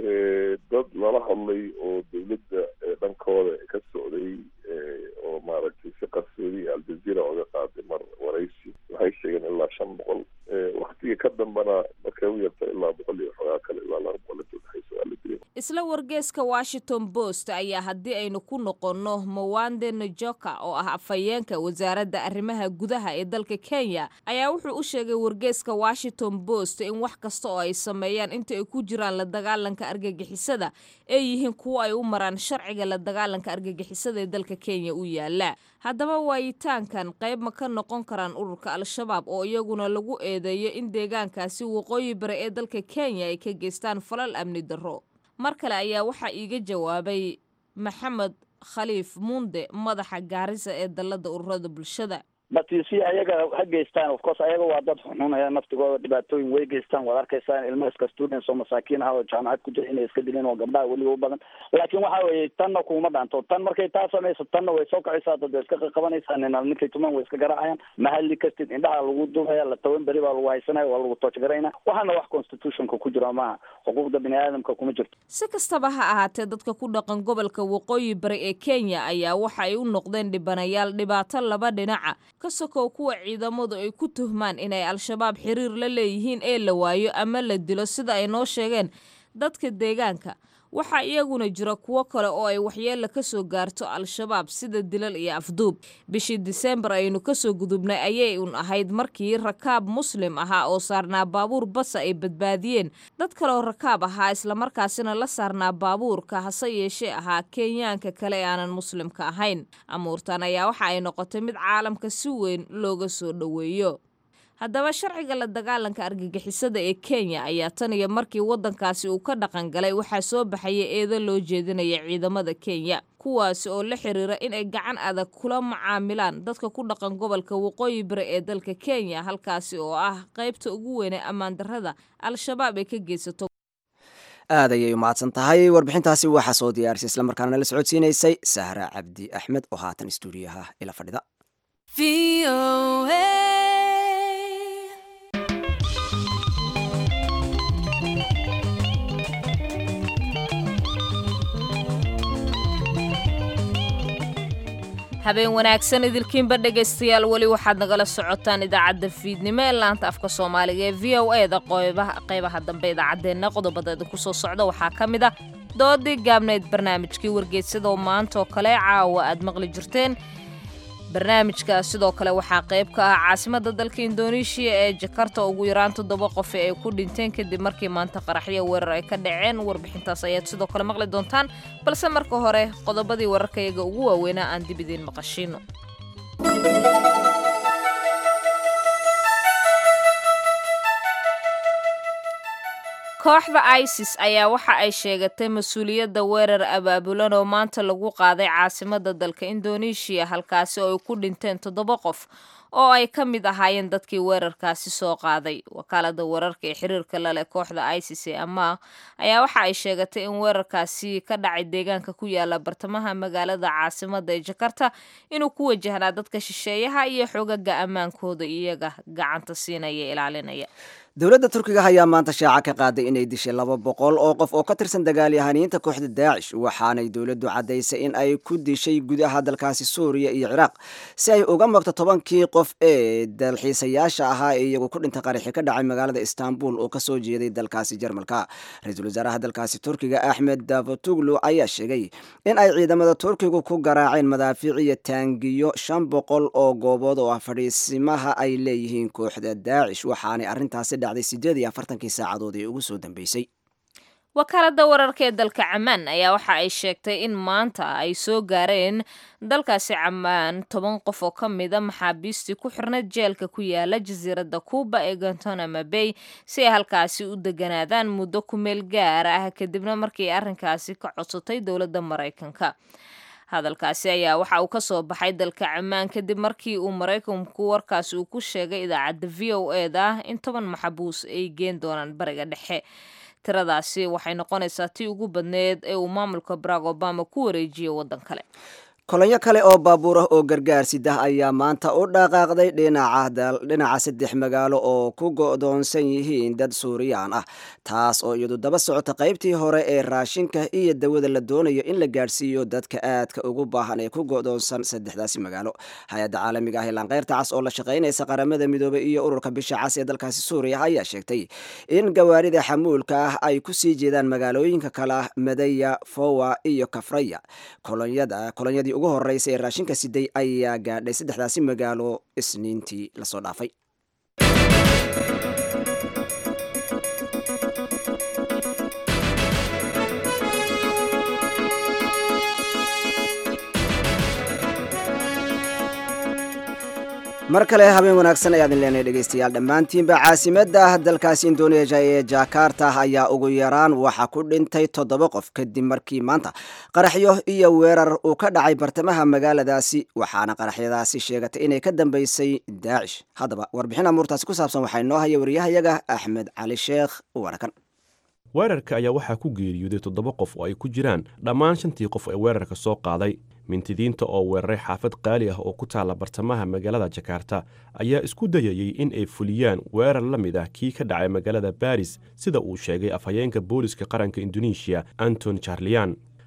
dad lala hadlay oo dawladda dhankooda ka socday oo maaragtay si qarsoodi aljazeera oga qaaday mar waraysi waxay sheegeen ilaa shan boqol waktiga ka dambana markay u yarta ilaa boqol iyo xogaa kale ilaa laba boqol inta udhexaysa waa la dilay isla wargeeska washington post ayaa haddii aynu ku noqonno mawande najoka oo ah afhayeenka wasaaradda arrimaha gudaha ee dalka kenya ayaa wuxuu u sheegay wargeeska washington post in wax kasta oo ay sameeyaan inta ay ku jiraan la dagaalanka argagixisada ay yihiin kuwo ay u maraan sharciga la dagaalanka argagixisada ee dalka kenya u yaala haddaba waayitaankan qayb ma ka noqon karaan ururka al-shabaab oo iyaguna lagu eedeeyo in deegaankaasi waqooyi bari ee dalka kenya ay ka geystaan falal amni darro mar kale ayaa waxaa iiga jawaabay maxamed khaliif muunde madaxa gaarisa ee dalladda ururada bulshada batisi ayaga ha geystaan of course ayaga waa dad xunxunaya naftigooda dhibaatooyin way geystaan waad arkaysaan ilmo iska students oo masaakiin ah oo jaamacad ku jira inay iska dileen oo gabdhaha weliba u badan laakiin waxa weeye tanna kuma dhaanto tan markay taa samayso tanna way soo kacaysaa dad way iska qaqabanaysaa nina ninkay tuman way iska garaacayaan mahalli kastid indhaha lagu dubaya la toban beri baa lagu haysanaya waa lagu toojgarayna waxaana wax constitutionka ku jira maaha xuquuqda bini aadamka kuma jirto si kastaba ha ahaatee dadka ku dhaqan gobolka waqooyi bari ee kenya ayaa waxa ay u noqdeen dhibanayaal dhibaato laba dhinaca ka sokow kuwa ciidamadu ay ku tuhmaan inay al-shabaab xiriir la leeyihiin ee la waayo ama la dilo sida ay noo sheegeen dadka deegaanka waxaa iyaguna jira kuwo kale oo ay waxyeella ka soo gaarto al-shabaab sida dilal iyo afduub bishii diseembar aynu kasoo gudubnay ayay un ahayd markii rakaab muslim ahaa oo saarnaa baabuur basa ay badbaadiyeen dad kaleoo rakaab ahaa islamarkaasina la saarnaa baabuurka hase yeeshee ahaa kenyaanka kale ee aanan muslimka ahayn amuurtan ayaa waxa ay noqotay mid caalamka si weyn looga soo dhoweeyo haddaba sharciga la dagaalanka argagixisada ee kenya ayaa tan iyo markii waddankaasi uu ka dhaqan galay waxaa soo baxaya eedo loo jeedinaya ciidamada kenya kuwaasi oo la xiriira in ay gacan adag kula macaamilaan dadka ku dhaqan gobolka waqooyi bari ee dalka kenya halkaasi oo ah qaybta ugu weynee ammaan darrada al-shabaab ay ka geysato aad ayay umahadsan tahay warbixintaasi waxaa soo diyaarisay islamarkaana nala socodsiinaysay sahra cabdi axmed oo haatan stuudiyaha ila fadhida habeen wanaagsan idilkiinba dhegaystayaal weli waxaad nagala socotaan idaacadda fiidnimo ee laanta afka soomaaliga ee v o e da qeybaha dambe idaacaddeenna qodobada idinku soo socda waxaa ka mid ah doodii gaabnayd barnaamijkii wargeysyada oo maanta oo kale caawa aad maqli jirteen barnaamijka sidoo kale waxaa qayb ka ah caasimada dalka indoneeshiya ee jakarta ugu yaraan toddoba qof ay ku dhinteen kadib markii maanta qaraxyo weerar ay ka dhaceen warbixintaas ayaad sidoo kale maqli doontaan balse marka hore qodobadii wararkayaga ugu waaweynaa aan dib idiin maqashiino kooxda isis ayaa waxa ay sheegatay mas-uuliyadda weerar abaabulan oo maanta lagu qaaday caasimada dalka indoneeshiya halkaasi oo ay ku dhinteen toddoba qof oo ay ka mid ahaayeen dadkii weerarkaasi soo qaaday wakaalada weerarka ee xiriirka laleh kooxda isis ee ama ayaa waxa ay sheegatay in weerarkaasi ka dhacay deegaanka ku yaala bartamaha magaalada caasimada ee jakarta inuu ku wajahnaa dadka shisheeyaha iyo xogaga ammaankooda iyaga gacanta siinaya ilaalinaya dowladda turkiga ayaa maanta shaaca ka qaaday inay dishay laba boqol oo qof oo ka tirsan dagaalyahaniinta kooxda daacish waxaanay dowladdu caddaysay in ay ku dishay gudaha dalkaasi suuriya iyo ciraaq si ay uga mogto tobankii qof ee dalxiisayaasha ahaa ee iyagu ku dhintay qaraxi ka dhacay magaalada istanbul oo kasoo jeeday dalkaasi jarmalka ra-iisul wasaaraha dalkaasi turkiga axmed davutuglu ayaa sheegay in ay ciidamada turkigu ku garaaceen madaafiic iyo taangiyo shan boqol oo goobood oo ah fadhiisimaha ay leeyihiin kooxda daacish waxaanay arrintaasi dhacday sideed iyo afartankii saacadood ee ugu soo dambeysay wakaalada wararka ee dalka camaan ayaa waxa ay sheegtay in maanta ay soo gaareen dalkaasi camaan toban qof oo ka mida maxaabiistii ku xirnayd jeelka ku yaala jasiiradda kuuba ee guantanamo bay si ay halkaasi u deganaadaan muddo ku meel gaar ah kadibna markii arrinkaasi ka codsatay dowladda maraykanka hadalkaasi ayaa waxa uu ka soo baxay dalka camaan kadib markii uu maraykanku warkaasi uu ku sheegay idaacadda v o e da in toban maxabuus ay geen doonaan bariga dhexe tiradaasi waxay noqonaysaa tii ugu badneed ee uu maamulka barack obama ku wareejiyay waddan kale kolonyo kale oo baabuur ah oo gargaar sidah ayaa maanta u dhaqaaqday dhinaca saddex magaalo oo ku go'doonsan yihiin dad suuriyaan ah taas oo iyadu daba socota qaybtii hore ee raashinka iyo dawada la doonayo in la gaadhsiiyo dadka aadka ugu baahan ee ku go'doonsan saddexdaasi magaalo hay-adda caalamiga ah ee laanqeyrta cas oo la shaqaynaysa qaramada midoobay iyo ururka bisha cas ee dalkaasi suuriya ayaa sheegtay in gawaarida xamuulka ah ay ku sii jeedaan magaalooyinka kale ah madaya fowa iyo kafraya kolonyadii ugu horeysa ee raashinka siday ayaa gaadhay saddexdaasi magaalo isniintii lasoo dhaafay mar kale habeen wanaagsan ayaadin leenahay dhegeystayaal dhammaantiinba caasimadda dalkaasi indonesia ee jakarta ayaa ugu yaraan waxaa ku dhintay toddoba qof kadib markii maanta qaraxyo iyo weerar uu ka dhacay bartamaha magaaladaasi waxaana qaraxyadaasi sheegatay inay ka dambeysay daacish haddaba warbixin amuurtaasi ku saabsan waxaa inoo haya wariyahayaga axmed cali sheekh warakan weerarka ayaa waxaa ku geeriyooday toddoba qof oo ay ku jiraan dhammaan shantii qof ee weerarka soo qaaday mintidiinta oo weeraray xaafad qaali ah oo ku taalla bartamaha magaalada jakarta ayaa isku dayayey in ay fuliyaan weerar la mid ah kii ka dhacay magaalada baris sida uu sheegay afhayeenka booliska qaranka indonesiya anton charlian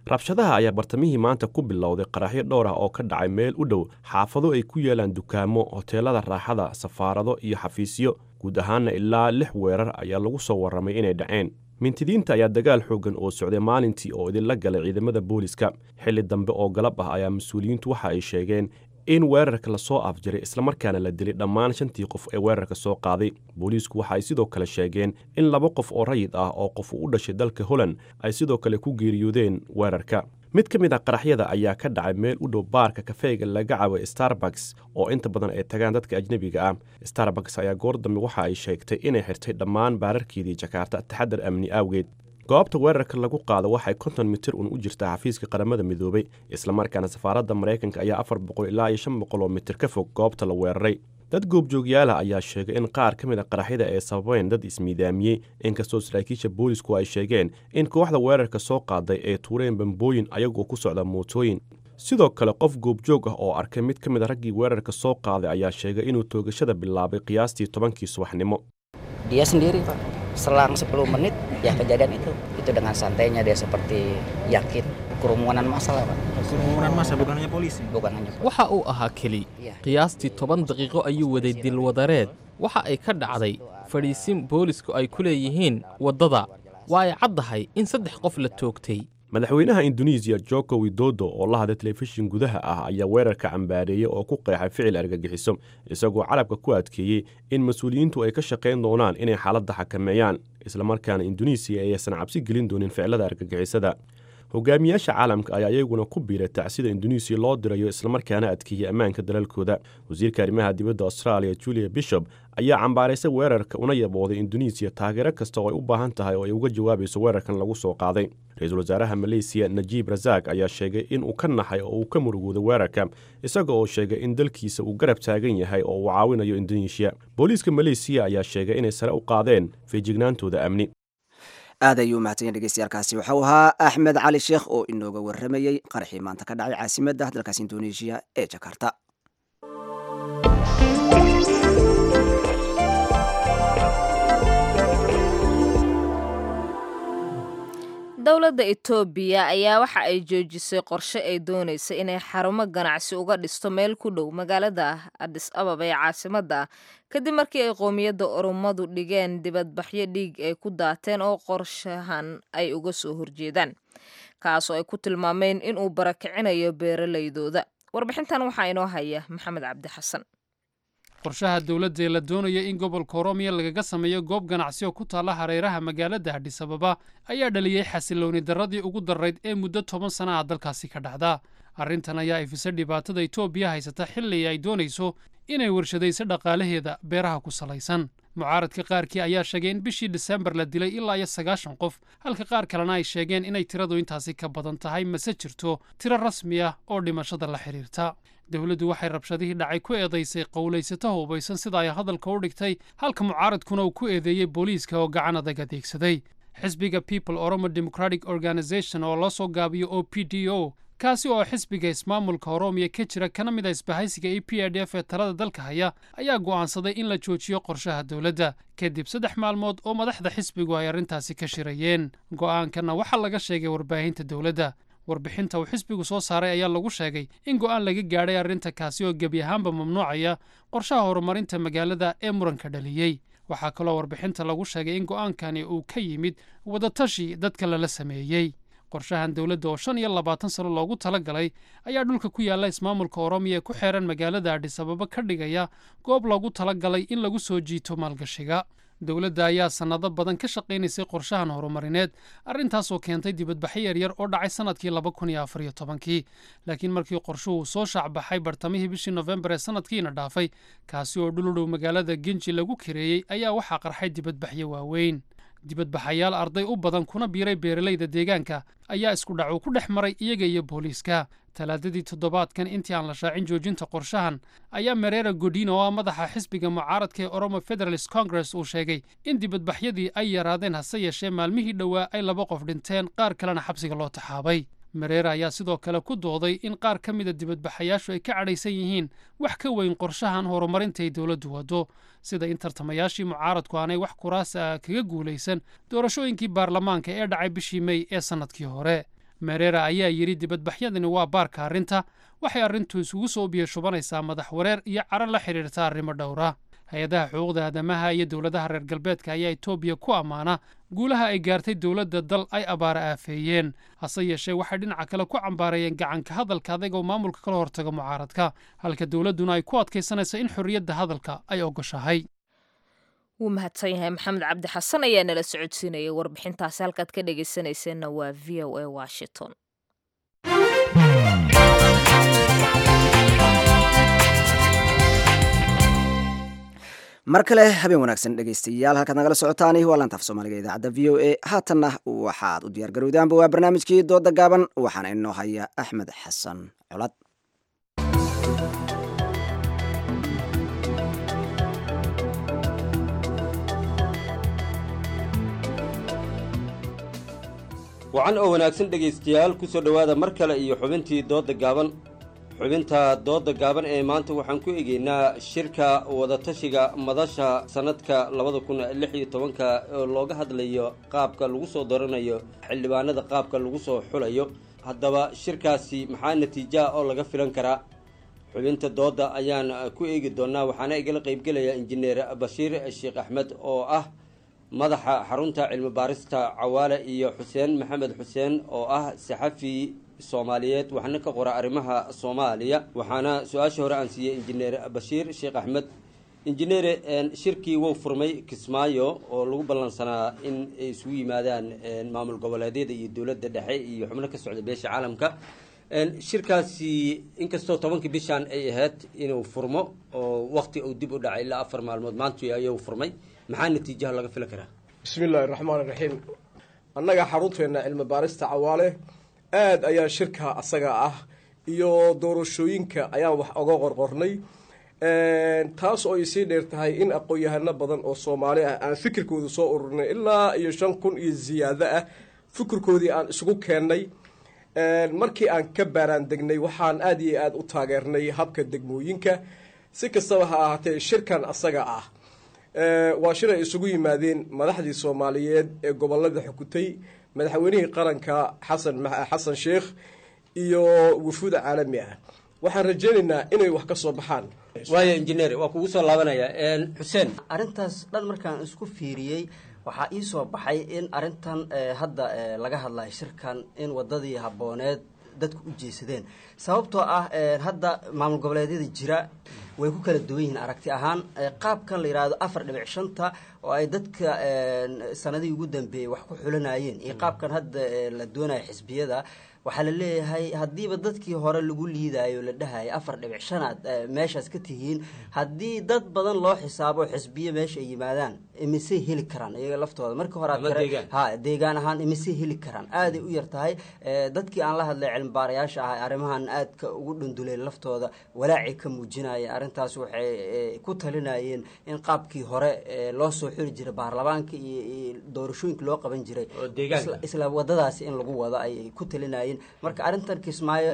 rabshadaha ayaa bartamihii maanta ku bilowday qaraxyo dhowr ah oo ka dhacay meel u dhow xaafado ay ku yeelaan dukaamo hoteelada raaxada safaarado iyo xafiisyo guud ahaanna ilaa lix weerar ayaa lagu soo warramay inay dhaceen mintidiinta ayaa dagaal xooggan oo socday maalintii oo idinla galay ciidamada booliska xilli dambe oo galab ah ayaa mas-uuliyiintu waxa ay sheegeen in weerarka lasoo afjiray islamarkaana la dilay dhammaan shantii qof ee weerarka soo qaaday booliisku waxa ay sidoo kale sheegeen in laba qof oo rayid ah oo qof u dhashay dalka holland ay sidoo kale ku geeriyoodeen weerarka mid ka mid ah qaraxyada ayaa ka dhacay meel u dhow baarka kafeega laga cabo starbucks oo inta badan ay tagaan dadka ajnebiga ah starbucks ayaa goor dambe waxa ay sheegtay inay xirtay dhammaan baararkeedii jakaarta taxadar amni awgeed goobta weerarka lagu qaado waxay konton mitir un u jirtaa xafiiska qaramada midoobay islamarkaana safaaradda maraykanka ayaa afar boqol ilaa iyo shan boqol oo mitir ka fog goobta la weeraray dad goobjoogyaala ayaa sheegay in qaar ka mid a qaraxyada ay sababeen dad ismiidaamiyey inkastoo saraakiisha boolisku ay sheegeen in kooxda weerarka soo qaaday ay tuureen bambooyin ayagoo ku socda mootooyin sidoo kale qof goobjoog ah oo arkay mid ka mid a raggii weerarka soo qaaday ayaa sheegay inuu toogashada bilaabay qiyaastii tobankii subaxnimo dia sendiri pak selang 10 menit ya kejadian itu itu dengan santainya dia seperti yakin kerumunan massa lah pak kerumunan massa bukan hanya polisi bukan hanya waxa uu ahaa keli qiyaastii toban daqiiqo ayuu waday dilwadareed waxa ay ka dhacday fadhiisin boolisku ay ku leeyihiin waddada waa ay caddahay in saddex qof la toogtay madaxweynaha induneisiya joko widodo oo la hadlay telefishin gudaha ah ayaa weerarka cambaareeyey oo ku qeexay ficil argagixiso isagoo carabka ku adkeeyey in mas-uuliyiintu ay ka shaqayn doonaan inay xaaladda xakameeyaan islamarkaana induneisiya ayaysan cabsi gelin doonin ficilada argagixisada hogaamiyaasha caalamka ayaa iyaguna ku biiray tacsida induneisiya loo dirayo islamarkaana adkeeyey ammaanka dalalkooda wasiirka arrimaha dibadda austraaliya julia bishop ayaa cambaaraysay weerarka una yabooday induneisiya taageero kasta oo ay u baahan tahay oo ay uga jawaabayso weerarkan lagu soo qaaday ra-iisul wasaaraha maleysiya najiib rasaaq ayaa sheegay in uu ka naxay oo uu ka murugooday weerarka isaga oo sheegay in dalkiisa uu garab taagan yahay oo uu caawinayo induneisiya booliiska maleysiya ayaa sheegay inay sare u qaadeen feejignaantooda amni aad ayuu mahadsanyahy dhegeystayaaalkaasi waxau ahaa axmed cali sheekh oo inooga warramayey qaraxii maanta ka dhacay caasimadda dalkaas indoneesiya ee jakarta dowladda etoobiya ayaa waxa ay joojisay qorshe ay doonaysa inay xarumo ganacsi uga dhisto meel ku dhow magaalada adis ababa ee caasimadda kadib markii ay qoomiyadda oromadu dhigeen dibadbaxyo dhiig ay ku daateen oo qorshahan ay uga soo horjeedaan kaasoo ay ku tilmaameen inuu barakicinayo beeralaydooda warbixintan waxaa inoo haya maxamed cabdi xasan qorshaha dowladda ee la doonaya in gobolka oromiya lagaga sameeyo goob ganacsi oo ku taalla hareeraha magaalada hadhis ababa ayaa dhaliyey xasilooni darradii ugu darrayd ee muddo toban sana ah dalkaasi ka dhacda arrintan ayaa ifisay dhibaatada etoobiya haysata xilli ay doonayso inay warshadayso dhaqaalaheeda beeraha ku salaysan mucaaradka qaarkii ayaa sheegay in bishii disembar la dilay ilaa iyo sagaashan qof halka qaar kalena ay sheegeen inay tiradu intaasi ka badan tahay mase jirto tiro rasmi ah oo dhimashada la xidhiirta dowladdu waxay rabshadihii dhacay ku eedaysay qowlaysato hubaysan sida ay hadalka u dhigtay halka mucaaradkuna uu ku eedeeyey booliiska oo gacan adag adeegsaday xisbiga people oromo democratic organization oo loo soo gaabiyo o p d o kaasi oo xisbiga ismaamulka oroomiya ka jira kana mid a isbahaysiga e p r d f ee talada dalka haya ayaa go'aansaday in la joojiyo qorshaha dowladda kadib saddex maalmood oo madaxda xisbigu ay arrintaasi ka shirayeen go'aankanna waxaa laga sheegay warbaahinta dowladda warbixinta uu xisbigu soo saaray ayaa lagu sheegay in go'aan laga gaadhay arrinta kaasi oo gebi ahaanba mamnuucaya qorshaha horumarinta magaalada ee muranka dhaliyey waxaa kaloo warbixinta lagu sheegay in go'aankani uu ka yimid wadatashi dadka lala sameeyey qorshahan dowladda oo shan iyo labaatan sano loogu tala galay ayaa dhulka ku yaalla ismaamulka oroomiya ee ku xeeran magaalada adhis ababa ka dhigaya goob loogu tala galay in lagu soo jiito maalgashiga dowladda ayaa sannado badan ka shaqaynaysay qorshahan horumarineed arrintaasoo keentay dibadbaxyo yaryar oo dhacay sannadkii laba kun iyo afar iyo tobankii laakiin markii qorshuhu soo shaacbaxay bartamihii bishii nofembar ee sannadkiina dhaafay kaasi oo dhuludhow magaalada genji lagu kareeyey ayaa waxaa qarxay dibadbaxyo waaweyn dibadbaxayaal arday u badan kuna biiray beeralayda deegaanka ayaa isku dhac uu ku dhex maray iyaga iyo booliiska talaadadii toddobaadkan intii aan la shaacin joojinta qorshahan ayaa mareera godino oo ah madaxa xisbiga mucaaradka ee oromo federalist congress uu sheegay in dibadbaxyadii ay yaraadeen hase yeeshee maalmihii dhowaa ay laba qof dhinteen qaar kalena xabsiga loo taxaabay mareera ayaa sidoo kale ku dooday in qaar ka mida dibadbaxayaashu ay ka cadhaysan yihiin wax ka weyn qorshahan horumarinta ay dowladdu waddo sida in tartamayaashii mucaaradku aanay wax kuraas ah kaga guulaysan doorashooyinkii baarlamaanka ee dhacay bishii mey ee sannadkii hore merera ayaa yidhi dibadbaxyadani waa baarka arrinta waxay arrintu isugu soo biyashubanaysaa madax wareer iyo caro la xidhiirta arrimo dhowra hay-adaha xuquuqda aadamaha iyo dowladaha reer galbeedka ayaa etoobiya ku ammaana guulaha ay gaartay dowladda dal ay abaara aafeeyeen hase yeeshee waxay dhinaca kale ku cambaareeyeen gacanka hadalka adag oo maamulka kala hortaga mucaaradka halka dowladduna ay ku adkaysanayso in xorriyadda hadalka ay ogoshahay wuu mahadsan yahay maxamed cabdi xasan ayaa nala socodsiinayay warbixintaasi halkaad ka dhegaysanayseena waa v o a washington mar kale habeen wanaagsan dhegaystayaal halkaad nagala socotaani waa laantaaf soomaaliga idaacadda v o a haatanna waxaad u diyaar garowdaanba waa barnaamijkii dooda gaaban waxaana inoo haya axmed xasan colad wacan oo wanaagsan dhegaystayaal ku soo dhowaada mar kale iyo xubintii doodda gaaban xubinta doodda gaaban ee maanta waxaan ku egeynaa shirka wadatashiga madasha sannadka labada kun lix iyo tobanka oo looga hadlayo qaabka lagu soo doranayo xildhibaanada qaabka lagu soo xulayo haddaba shirkaasi maxaa natiijaha oo laga filan karaa xubinta doodda ayaan ku eegi doonaa waxaana igala qaybgelaya injineer bashiir sheekh axmed oo ah madaxa xarunta cilmi baarista cawaale iyo xuseen maxamed xuseen oo ah saxafi soomaaliyeed waxna ka qora arrimaha soomaaliya waxaana su-aasha hore aan siiyey injineer bashiir sheekh axmed injineere shirkii wuu furmay kismaayo oo lagu ballansanaa in ay isugu yimaadaan maamul goboleedyada iyo dowladda dhexe iyo xubno ka socda beesha caalamka shirkaasi inkastoo tobankii bishaan ay ahayd inuu furmo oo wakti uu dib u dhacay ilaa afar maalmood maantu ayuu furmay maxaa natiijaha laga filan karaa bismi illaahi raxmaan raxiim annaga xarunteena cilmi baarista cawaale aada ayaa shirka asaga ah iyo doorashooyinka ayaan wax oga qorqornay taas oo ay sii dheer tahay in aqoon-yahano badan oo soomaali ah aan fikirkooda soo ururinay ilaa iyo shan kun iyo ziyaado ah fikirkoodii aan isugu keennay markii aan ka baaraan degnay waxaan aada iyo aada u taageernay habka degmooyinka si kastaba ha ahaatee shirkan asaga ah waa shir ay isugu yimaadeen madaxdii soomaaliyeed ee gobolada xukutay madaxweynihii qaranka xasan xasan sheekh iyo wufuuda caalami ah waxaan rajeynaynaa inay wax ka soo baxaan waaya injineer waa kugu soo laabanaya xuseen arrintaas dhan markaan isku fiiriyey waxaa ii soo baxay in arrintan hadda laga hadlayo shirkan in wadadii habbooneed dadku u jeesadeen sababtoo ah hadda maamul goboleedyada jira way ku kala duwan yihiin aragti ahaan qaabkan la yidhaahdo afar dhibic shanta oo ay dadka sanadihii ugu dambeeyey wax ku xulanayeen iyo qaabkan hadda la doonayo xisbiyada waxaa la leeyahay haddiiba dadkii hore lagu liidayo la dhahayo afar dhibic shanaad meeshaas ka tihiin haddii dad badan loo xisaabo xisbiyo meesha ay yimaadaan imisay heli karaan iyaga laftooda markii hore ha deegaan ahaan imisay heli karaan aaday u yar tahay dadkii aan la hadlay cilmibaarayaasha ah arrimahan aadka ugu dhunduleen laftooda walaacay ka muujinaya arrintaas waxay ku talinayeen in qaabkii hore loo soo xiri jiray baarlamaanka iyo doorashooyinka loo qaban jiray isla wadadaasi in lagu wado ayay ku talinayeen marka arrintan kismaayo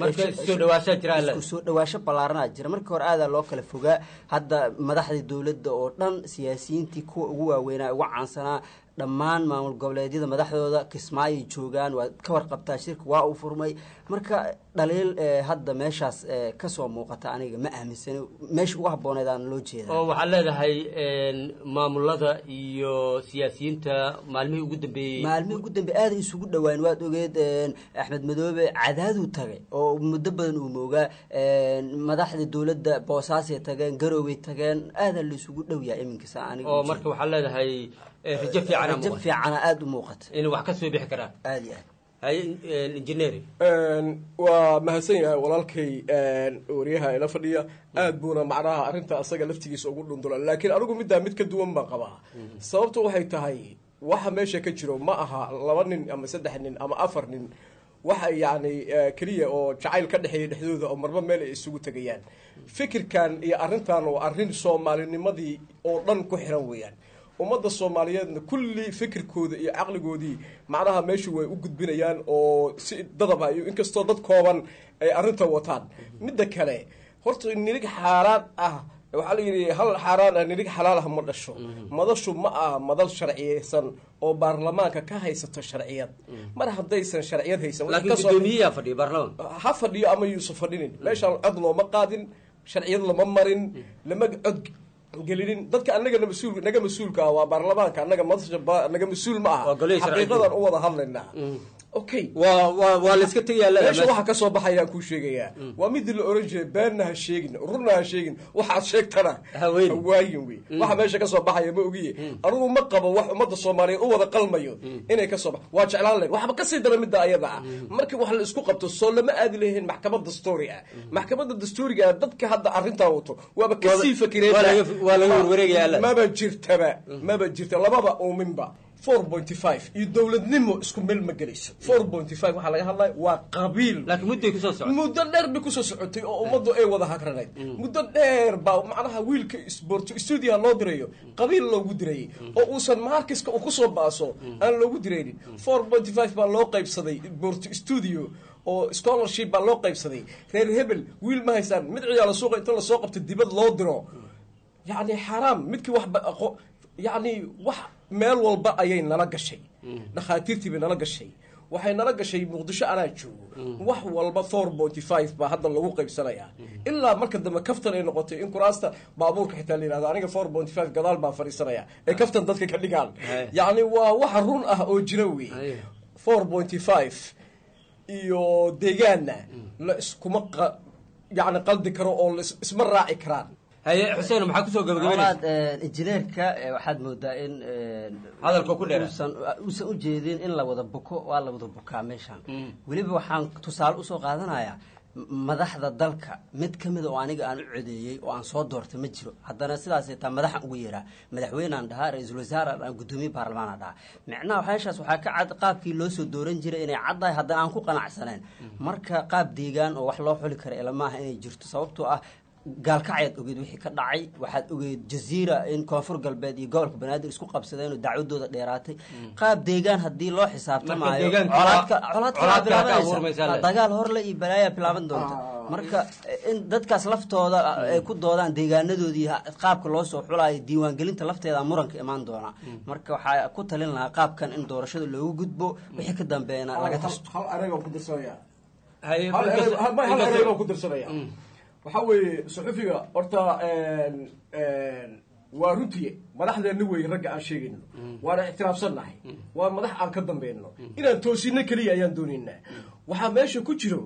isku soo dhawaasho ballaaranaa jira markii hore aadaa loo kala fogaa hadda madaxdii dowladda oo dhan siyaasiyiintii kuwa ugu waaweynaa ugu caansanaa dhammaan maamul goboleedyada madaxdooda kismaayoy joogaan waa ka warqabtaa shirka waa uu furmay marka dhaliil hadda meeshaas kasoo muuqata aniga ma aaminsani meesha ugu habbooneed aan loo jeeda oo waxaad leedahay maamulada iyo siyaasiyiinta maalmihii ugu dambeeyey maalmihii ugu dambeey aaday isugu dhowaan waad ogeed axmed madoobe cadaaduu tagay oo muddo badan uu moogaa madaxda dowladda boosaasay tageen garooway tageen aadaa la isugu dhow yahay iminkasa aniga oo marka waxaad leedahay rajo fiican rajo fiicana aada u muuqata inay wax ka soo bixi karaan aada iyo aad haye injineer waa mahadsan yahay walaalkay wariyaha ila fadhiya aad buuna macnaha arrinta asaga laftigiisa ugu dhundula laakiin anigu middaa mid ka duwan baan qabaa sababtu waxay tahay waxa meesha ka jiro ma aha laba nin ama saddex nin ama afar nin waxa yacni keliya oo jacayl ka dhexeeya dhexdooda oo marba meel ay isugu tegayaan fikirkan iyo arrintan waa arrin soomaalinimadii oo dhan ku xiran weeyaan ummadda soomaaliyeedna kulli fikirkooda iyo caqligoodii macnaha meeshu way u gudbinayaan oo si dadaba iyo inkastoo dad kooban ay arrinta wataan midda kale horta ninig xaalaad ah waxaa la yidhi hal xaaraan ah nirig xalaal ah ma dhasho madashu ma aha madal sharciyeysan oo baarlamaanka ka haysato sharciyad mar haddaysan sharciyad haysan wixii laakiin kasoo- guddoomiyaha fadhiya baarlamaanka ha fadhiyo ama yuusan fadhinin meeshaan cod looma qaadin sharciyad lama marin lama cod gelinin dadka annaga mas-uul naga mas-uulka ah waa baarlamaanka annaga madasha ba- naga mas-uul ma aha Waa golihii sharci xaqiiqadan u wada hadlaynaa okay waa waa waa la iska tegayaa leedahay meesha meesha. waxa kasoo baxayaan kuu sheegayaa waa midii la oran jiray beenna ha sheegin runna ha sheegin waxaad sheegtana hawaayin wey waxa meesha kasoo baxaya ma ogiye anigu ma qabo wax ummadda soomaaliyeed u wada qalmayo inay kasoo bax waa jeclaan lahayn waxba kasii dara midda ayada ah marka wax la isku qabto soo lama aadi lahayn maxkamad dastuuri ah maxkamadda dastuuriga ah dadka hadda arrintaa wato waaba kasii fakireen waa laga- waa laga warwareegaya alle. maba jirtaba maba jirta lababa uuminba 4.5 iyo dowladnimo isku meel ma gelayso 4.5 waxaa laga hadlaya waa qabiil laakiin mudday kusoo socotay muddo dheer bay kusoo socotay oo ummaddu ay wada hagranayd muddo dheer baa macnaha wiilka sport studio loo dirayo qabiil loogu dirayay oo uusan markiska uu kusoo baaso aan loogu diraynin 4.5 baa loo qaybsaday sport studio oo scholarship baa loo qaybsaday reer hebel wiil ma haysaan mid ciyaala suuqa inta lasoo qabto dibad loo diro yacni xaaraam midkii wax ba- aqo- yacni wax meel walba ayay nala gashay dhakhaatiirtii bay nala gashay waxay nala gashay muqdisho anaa joogo wax walba four forty five baa hadda lagu qaybsanayaa ilaa marka dambe kaftan ay noqotay in kuraasta baabuurka xitaa la yidhahdo aniga four forty five gadaal baan fadhiisanaya ee kaftan dadka ka dhigaan yacni waa waxa run ah oo jira wey four forty five iyo deegaanna la iskuma qa- yacni qaldi karo oo la is- isma raaci karaan haye xuseen maxaa kusoo Walaad, eh, injineerka eh, waxaad moodaa in eh, Hadalka ku dheera. uusan uusan u jeedin in la wada buko waa la wada bukaa meeshan weliba waxaan tusaale usoo qaadanayaa m- madaxda dalka mid ka mida oo aniga aan u codeeyey oo aan soo doortay ma jiro haddana sidaas taa madaxan ugu yeeraa madaxweynaan dhahaa ra-iisul wasaare aan gudoomiye baarlamaan dhahaa micnaha waxyaashaas waxaa ka cad qaabkii loo soo dooran jiray inay caddahay haddana aan ku qanacsaneen marka qaab deegaan oo wax loo xuli kara ilamaaha inay jirto sababtoo ah gaalkacayaad ogeed wixii ka dhacay waxaad ogeed jaziira in koonfur galbeed iyo gobolka banaadir isku qabsadeen oo dacwadooda dheeraatay qaab deegaan haddii loo xisaabtamaayo deegaanka colaadka waa- colaadka colaadka waa ka abuurmaysaa bilaabanaysa le. dagaal horle iyo balaayaa bilaaban doonta marka in dadkaas laftooda ay ku doodaan deegaanadoodii ha- qaabka loo soo xulaayo diiwaangelinta lafteeda muranka imaan doona marka waxaa ku talin lahaa qaabkan in doorashada loogu gudbo wixii ka dambeeyana laga tasto hal ereygaan ku dirsanaya Haye, hal inkasta- erey- hal- hal inkasta- ereygaan ku dirsanaya waxaa weeye suxufiga horta een- een, waa runtiye madaxdeenna wey ragga aan sheegayno waana ictiraafsannahay waa madax aan ka dambayno inaan toosino keliya ayaan doonaynaa waxaa meesha ku jiro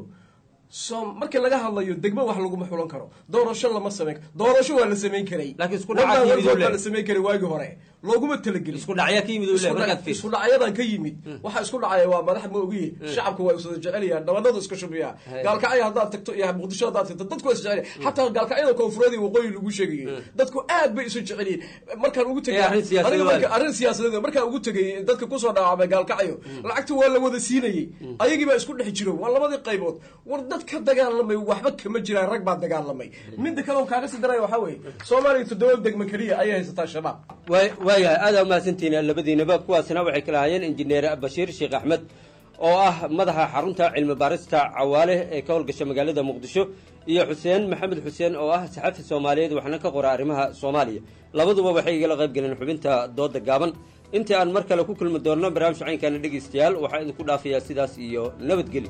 so markii laga hadlayo degmo wax laguma xulan karo doorasho lama samayn karo doorasho waa la samayn karay Laakiin isku dhaca ka yimid uu waa leeyahay. la samayn karay waagii hore looguma talagelin isku dhacya ka yimid uu leeyahay, Isku dhac- markaad fiiriso. isku dhacyadan ka yimid waxa isku dhacaya waa madax ma ogiye shacabka waa iswada jecelyahan dhabanadu iska shubiyaa Hey. gaalkacyo haddaad tagto iyo muqdisho haddaad tagto dadku waa isjecelyahan xataa gaalkacyada koonfureed iyo waqooyi lagu sheegayay dadku aad bay isu jecelyihin markaan ugu tegay Eh, arrin siyaasadeed aniga marka- waa. arrin siyaasadeed markaan ugu tegay dadka kusoo dhaawacmay gaalkacyo lacagta waa la wada siinayey ayagii baa isku dhex jiro waa labadii qaybood war dad ka dagaalamay waxba kama jiraan rag baa dagaalamay midda kale oo kaaga sii daraya waxaa weeye soomaaliya toddoba degmo keliya ayay haysataa shabaab Waay- waayahay aada umahadsantihiin labadiinaba kuwaasina waxay kala hayeen injineer bashiir sheekh axmed oo ah madaxa xarunta cilmi baarista cawaale ee ka howlgasha magaalada muqdisho iyo xuseen maxamed xuseen oo ah saxafi soomaaliyeed waxna ka qora arrimaha soomaaliya labaduba waxay igala qayb galeen xubinta dooda gaaban intii aan mar kale ku kulmi doonno barnaamij caynkaana dhegaystayaal waxaa idinku dhaafayaa sidaas iyo nabadgeli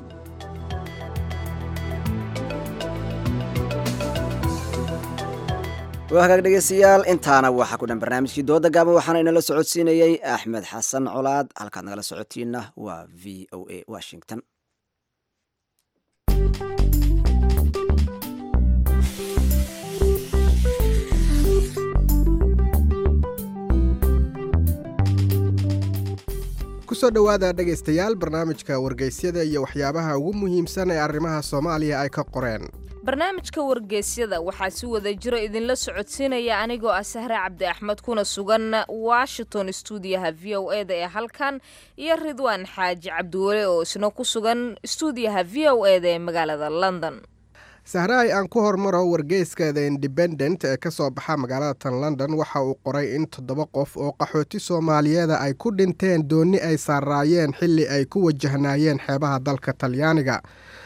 waa hagaag dhegeystayaal intaana waxaa ku dhan barnaamijkii dooda gaaban waxaana inala socodsiinayey axmed xasan colaad halkaad nagala socotiinna waa v o a washington kusoo dhowaada dhegaystayaal barnaamijka wargeysyada iyo waxyaabaha ugu muhiimsan ee arrimaha soomaaliya ay ka qoreen barnaamijka wargeysyada waxaa si wada jiro idinla socodsiinaya anigoo ah sahre cabdi axmed kuna sugan washington stuudiyaha v o e da ee halkan iyo ridwaan xaaji cabdiwale oo isna ku sugan stuudiyaha v o e da ee magaalada london sahraay aan ku hormaro wargeyska the independent ee ka soo baxa magaalada tan london waxa uu qoray in toddoba qof oo qaxooti soomaaliyeeda ay ku dhinteen doonni ay saaraayeen xilli ay ku wajahnaayeen xeebaha dalka talyaaniga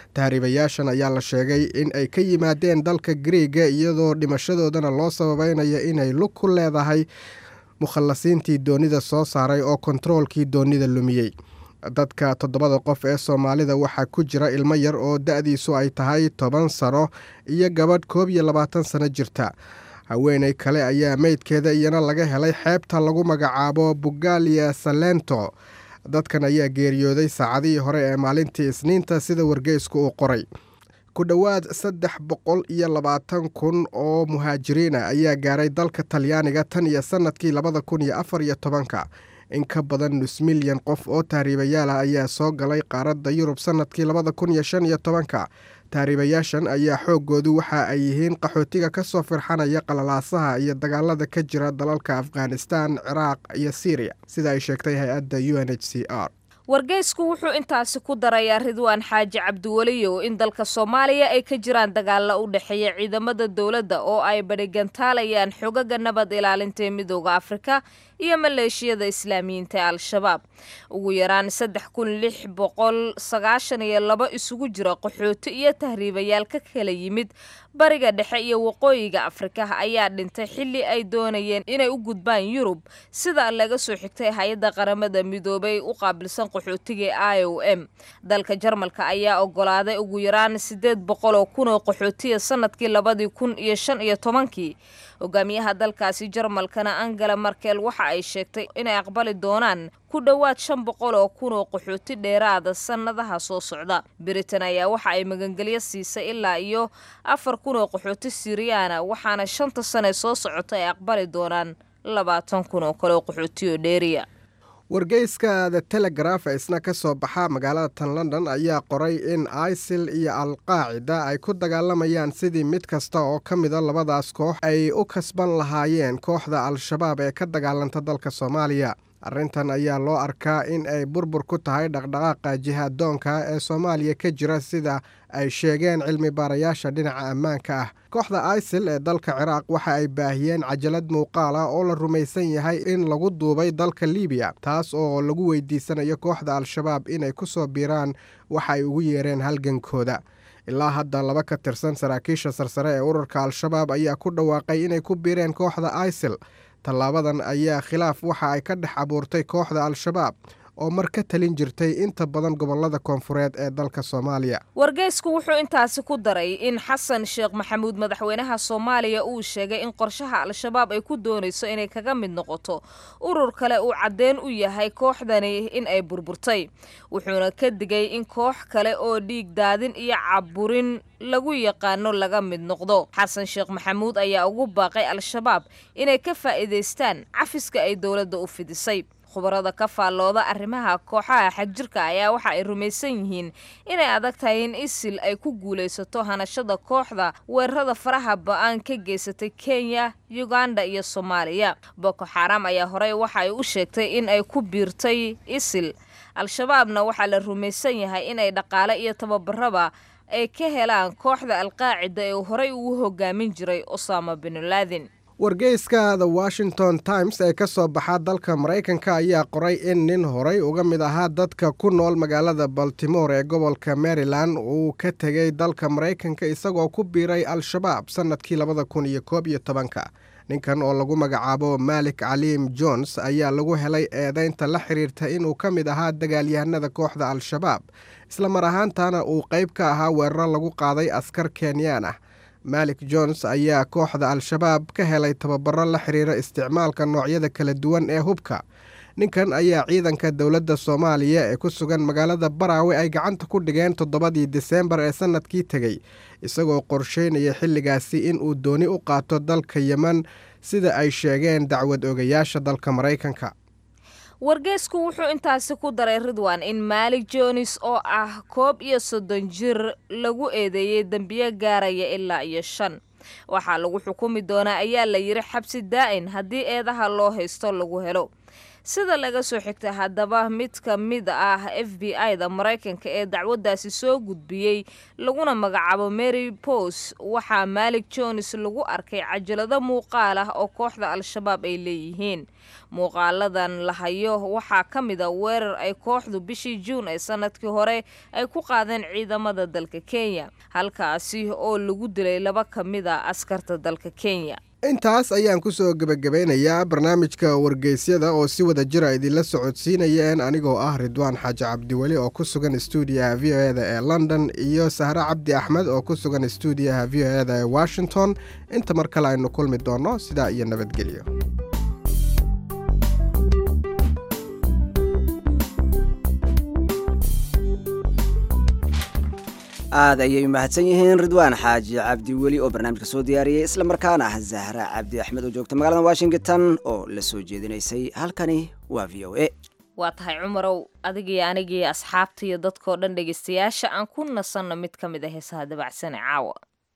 tahriibayaashan ayaa la sheegay in ay ka yimaadeen dalka griiga iyadoo dhimashadoodana loo sababeynaya inay lug ku leedahay mukhallasiintii doonida soo saaray oo kontaroolkii doonida lumiyey dadka toddobada qof ee soomaalida waxaa ku jira ilmo yar oo da-diisu ay tahay toban sano iyo gabadh koob iyo labaatan sano jirta haweeney kale ayaa meydkeeda iyana laga helay xeebta lagu magacaabo bugalia salento dadkan ayaa geeriyooday saacadihii hore ee maalintii isniinta sida wargeysku uu qoray ku dhowaad saddex boqol iyo labaatan kun oo muhaajiriina ayaa gaaray dalka talyaaniga tan iyo sannadkii labada kun iyo afar iyo tobanka in ka badan nus milyan qof oo tahriibayaala ayaa soo galay qaaradda yurub sannadkii labada kun iyo shan iyo tobanka tahriibayaashan ayaa xooggoodu waxa ay yihiin qaxootiga ka soo firxanaya qalalaasaha iyo dagaalada ka jira dalalka afghanistan ciraaq iyo syriya sida ay sheegtay hay-adda u n h c r wargeysku wuxuu intaasi ku darayaa ridwaan xaaji cabdiweliyow in dalka soomaaliya ay ka jiraan dagaalla u dhexeeya ciidamada dowladda oo ay badhigantaalayaan xogaga nabad ilaalinta ee midooda afrika iyo maleeshiyada islaamiyiinta ee al-shabaab ugu yaraan saddex kun lix boqol sagaashan iyo laba isugu jira qaxooti iyo tahriibayaal ka kala yimid bariga dhexe iyo waqooyiga afrika ayaa dhintay xilli ay doonayeen inay u gudbaan yurub sida laga soo xigtay hay-adda qaramada midoobay u qaabilsan qaxootiga i o m dalka jarmalka ayaa ogolaaday ugu yaraan siddeed boqol oo kun oo qaxootiya sanadkii labadii kun iyo shan iyo tobankii hogaamiyaha dalkaasi jarmalkana angela markel waxa ay sheegtay inay aqbali doonaan ku dhowaad shan boqol oo kun oo qaxooti dheeraada sannadaha soo socda britain ayaa waxa ay magangelyo siisay ilaa iyo afar kun oo qaxooti siriyaana waxaana shanta sane soo socota ay aqbali doonaan labaatan kun oo kale oo qaxooti oo dheeriya wargeyska the telegraf ee isna ka soo baxa magaalada tan london ayaa qoray in isil iyo alqaacida ay ku dagaalamayaan sidii mid kasta oo ka mida labadaas koox ay u kasban lahaayeen kooxda al-shabaab ee ka dagaalanta dalka soomaaliya arrintan ayaa loo arkaa in ay burbur ku tahay dhaqdhaqaaqa jihaaddoonka ee soomaaliya ka jira sida ay sheegeen cilmi baarayaasha dhinaca ammaanka ah kooxda isil ee dalka ciraaq waxa ay baahiyeen cajalad muuqaal ah oo la rumaysan yahay in lagu duubay dalka libiya taas oo lagu weydiisanayo kooxda al-shabaab inay ku soo biiraan waxa ay ugu yeereen halgankooda ilaa hadda laba ka tirsan saraakiisha sarsare ee ururka al-shabaab ayaa ku dhawaaqay inay ku biireen kooxda isil tallaabadan ayaa khilaaf waxa ay ka dhex abuurtay kooxda al-shabaab oo mar ka talin jirtay inta badan gobolada koonfureed ee dalka soomaaliya wargeysku wuxuu intaasi ku daray in xasan sheekh maxamuud madaxweynaha soomaaliya uu sheegay in qorshaha al-shabaab ay ku doonayso inay kaga mid noqoto urur kale uu caddeen u yahay kooxdani in ay burburtay wuxuuna ka digay in koox kale oo dhiig daadin iyo caburin lagu yaqaano laga mid noqdo xasan sheekh maxamuud ayaa ugu baaqay al-shabaab inay ka faa'iidaystaan cafiska ay dowladda u fidisay khubarada ka faallooda arrimaha kooxaha xagjirka ayaa waxa ay rumaysan yihiin inay adag tahay in isil ay ku guulaysato hanashada kooxda weerarada faraha ba-aan ka geysatay kenya uganda iyo soomaaliya boko xaram ayaa horey waxa ay u sheegtay in ay ku biirtay isil al-shabaabna waxaa la rumaysan yahay inay dhaqaale iyo tababaraba ay ka helaan kooxda alqaacida ee horey ugu hogaamin jiray osama binlaadin wargeyska the washington times ee ka soo baxa dalka maraykanka ayaa qoray in nin horay uga mid ahaa dadka ku nool magaalada baltimore ee gobolka maryland uu ka tegay dalka maraykanka isagoo ku biiray al-shabaab sannadkii labada kun iyo koob iyo tobanka ninkan oo lagu magacaabo malik caliim jones ayaa lagu helay eedaynta la xiriirta inuu ka mid ahaa dagaalyahanada kooxda al-shabaab isla mar ahaantana uu qayb ka ahaa weeraro lagu qaaday askar kenyaan ah malik jones ayaa kooxda al-shabaab ka helay tababaro la xiriira isticmaalka noocyada kala duwan ee hubka ninkan ayaa ciidanka dowladda soomaaliya ee ku sugan magaalada baraawe ay gacanta ku dhigeen toddobadii diseembar ee sannadkii tegey isagoo qorsheynaya xilligaasi in uu dooni u qaato dalka yemen sida ay sheegeen dacwad ogayaasha dalka maraykanka wargeysku wuxuu intaasi ku daray ridwan in maalik jonis oo ah koob iyo soddon jir lagu eedeeyey dembiyo gaaraya ilaa iyo shan waxaa lagu xukumi doonaa ayaa la yidhi xabsi daa'in haddii eedaha loo haysto lagu helo sida laga soo xigtay haddaba mid ka mid ah f b i-da maraykanka ee dacwaddaasi soo gudbiyey laguna magacaabo mary bos waxaa malik jones lagu arkay cajalado muuqaal ah oo kooxda al-shabaab ay leeyihiin muuqaaladan la hayo waxaa ka mid a weerar ay kooxdu bishii juun ee sanadkii hore ay ku qaadeen ciidamada dalka kenya halkaasi oo lagu dilay laba ka mid a askarta dalka kenya intaas ayaan ku soo gebagabeynayaa barnaamijka wargeysyada oo si wada jira idinla socodsiinayeen anigoo ah ridwaan xaaji cabdiweli oo ku sugan stuudiyaha v o eda ee london iyo sahre cabdi axmed oo ku sugan stuudiyaha v o eda ee washington inta mar kale aynu kulmi doonno sidaa iyo nabadgelyo aad ayay u mahadsan yihiin ridwaan xaaji cabdi weli oo barnaamijka soo diyaariyey isla markaana ah zahra cabdi axmed oo joogta magaalada washington oo la soo jeedinaysay halkani waa v o a waa tahay cumarow adigii anigii asxaabta iyo dadkoo dhan dhegaystayaasha aan ku nasanno mid ka mid a heesaha dabacsane caawa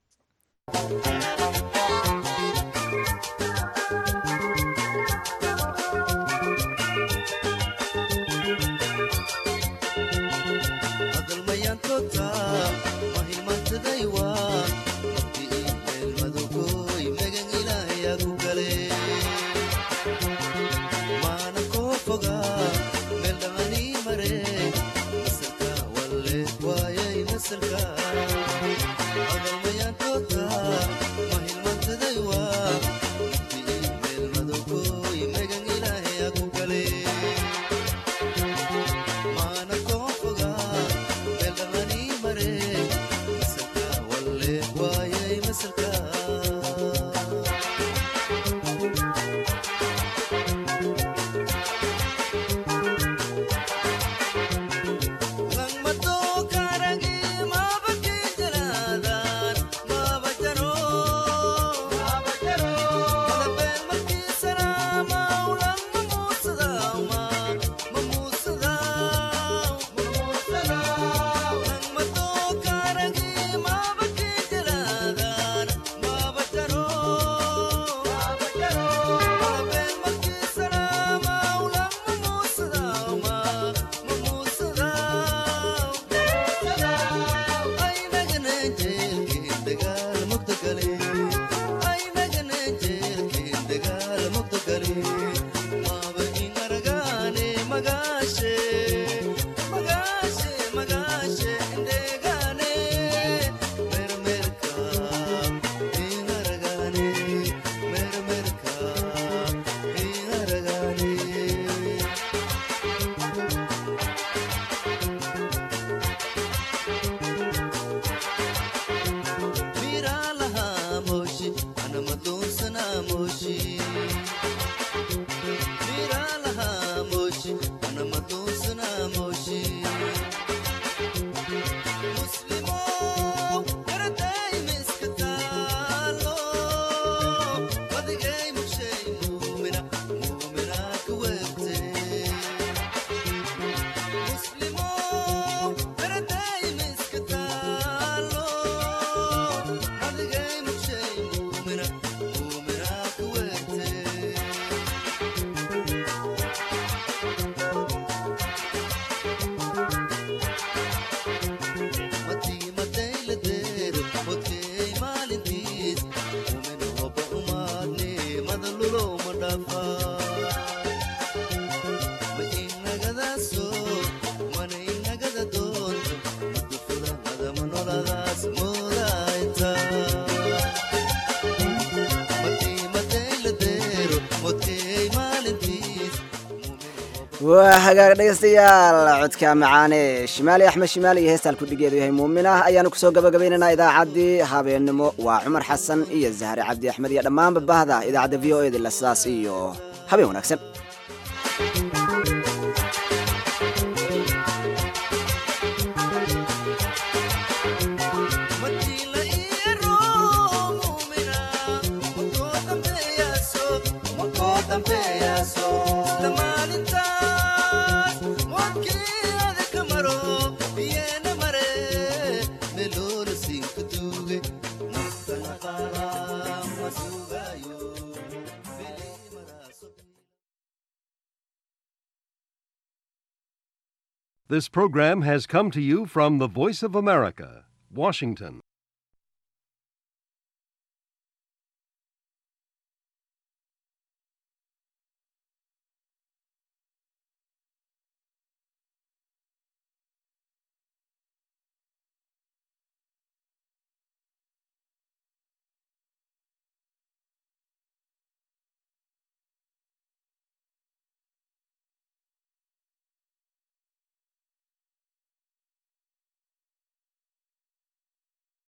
waa hagaag dhegaystayaal codka macaane shimaali axmed shimaali iyo heestaan kudhigeedu yahay muumin ah ayaanu kusoo gabagabaynaynaa idaacaddii habeennimo waa cumar xasan iyo zahre cabdi axmed iyo dhammaanba bahda idaacadda v o edi la sidaas iyo habeen wanaagsan This program has come to you from the Voice of America, Washington.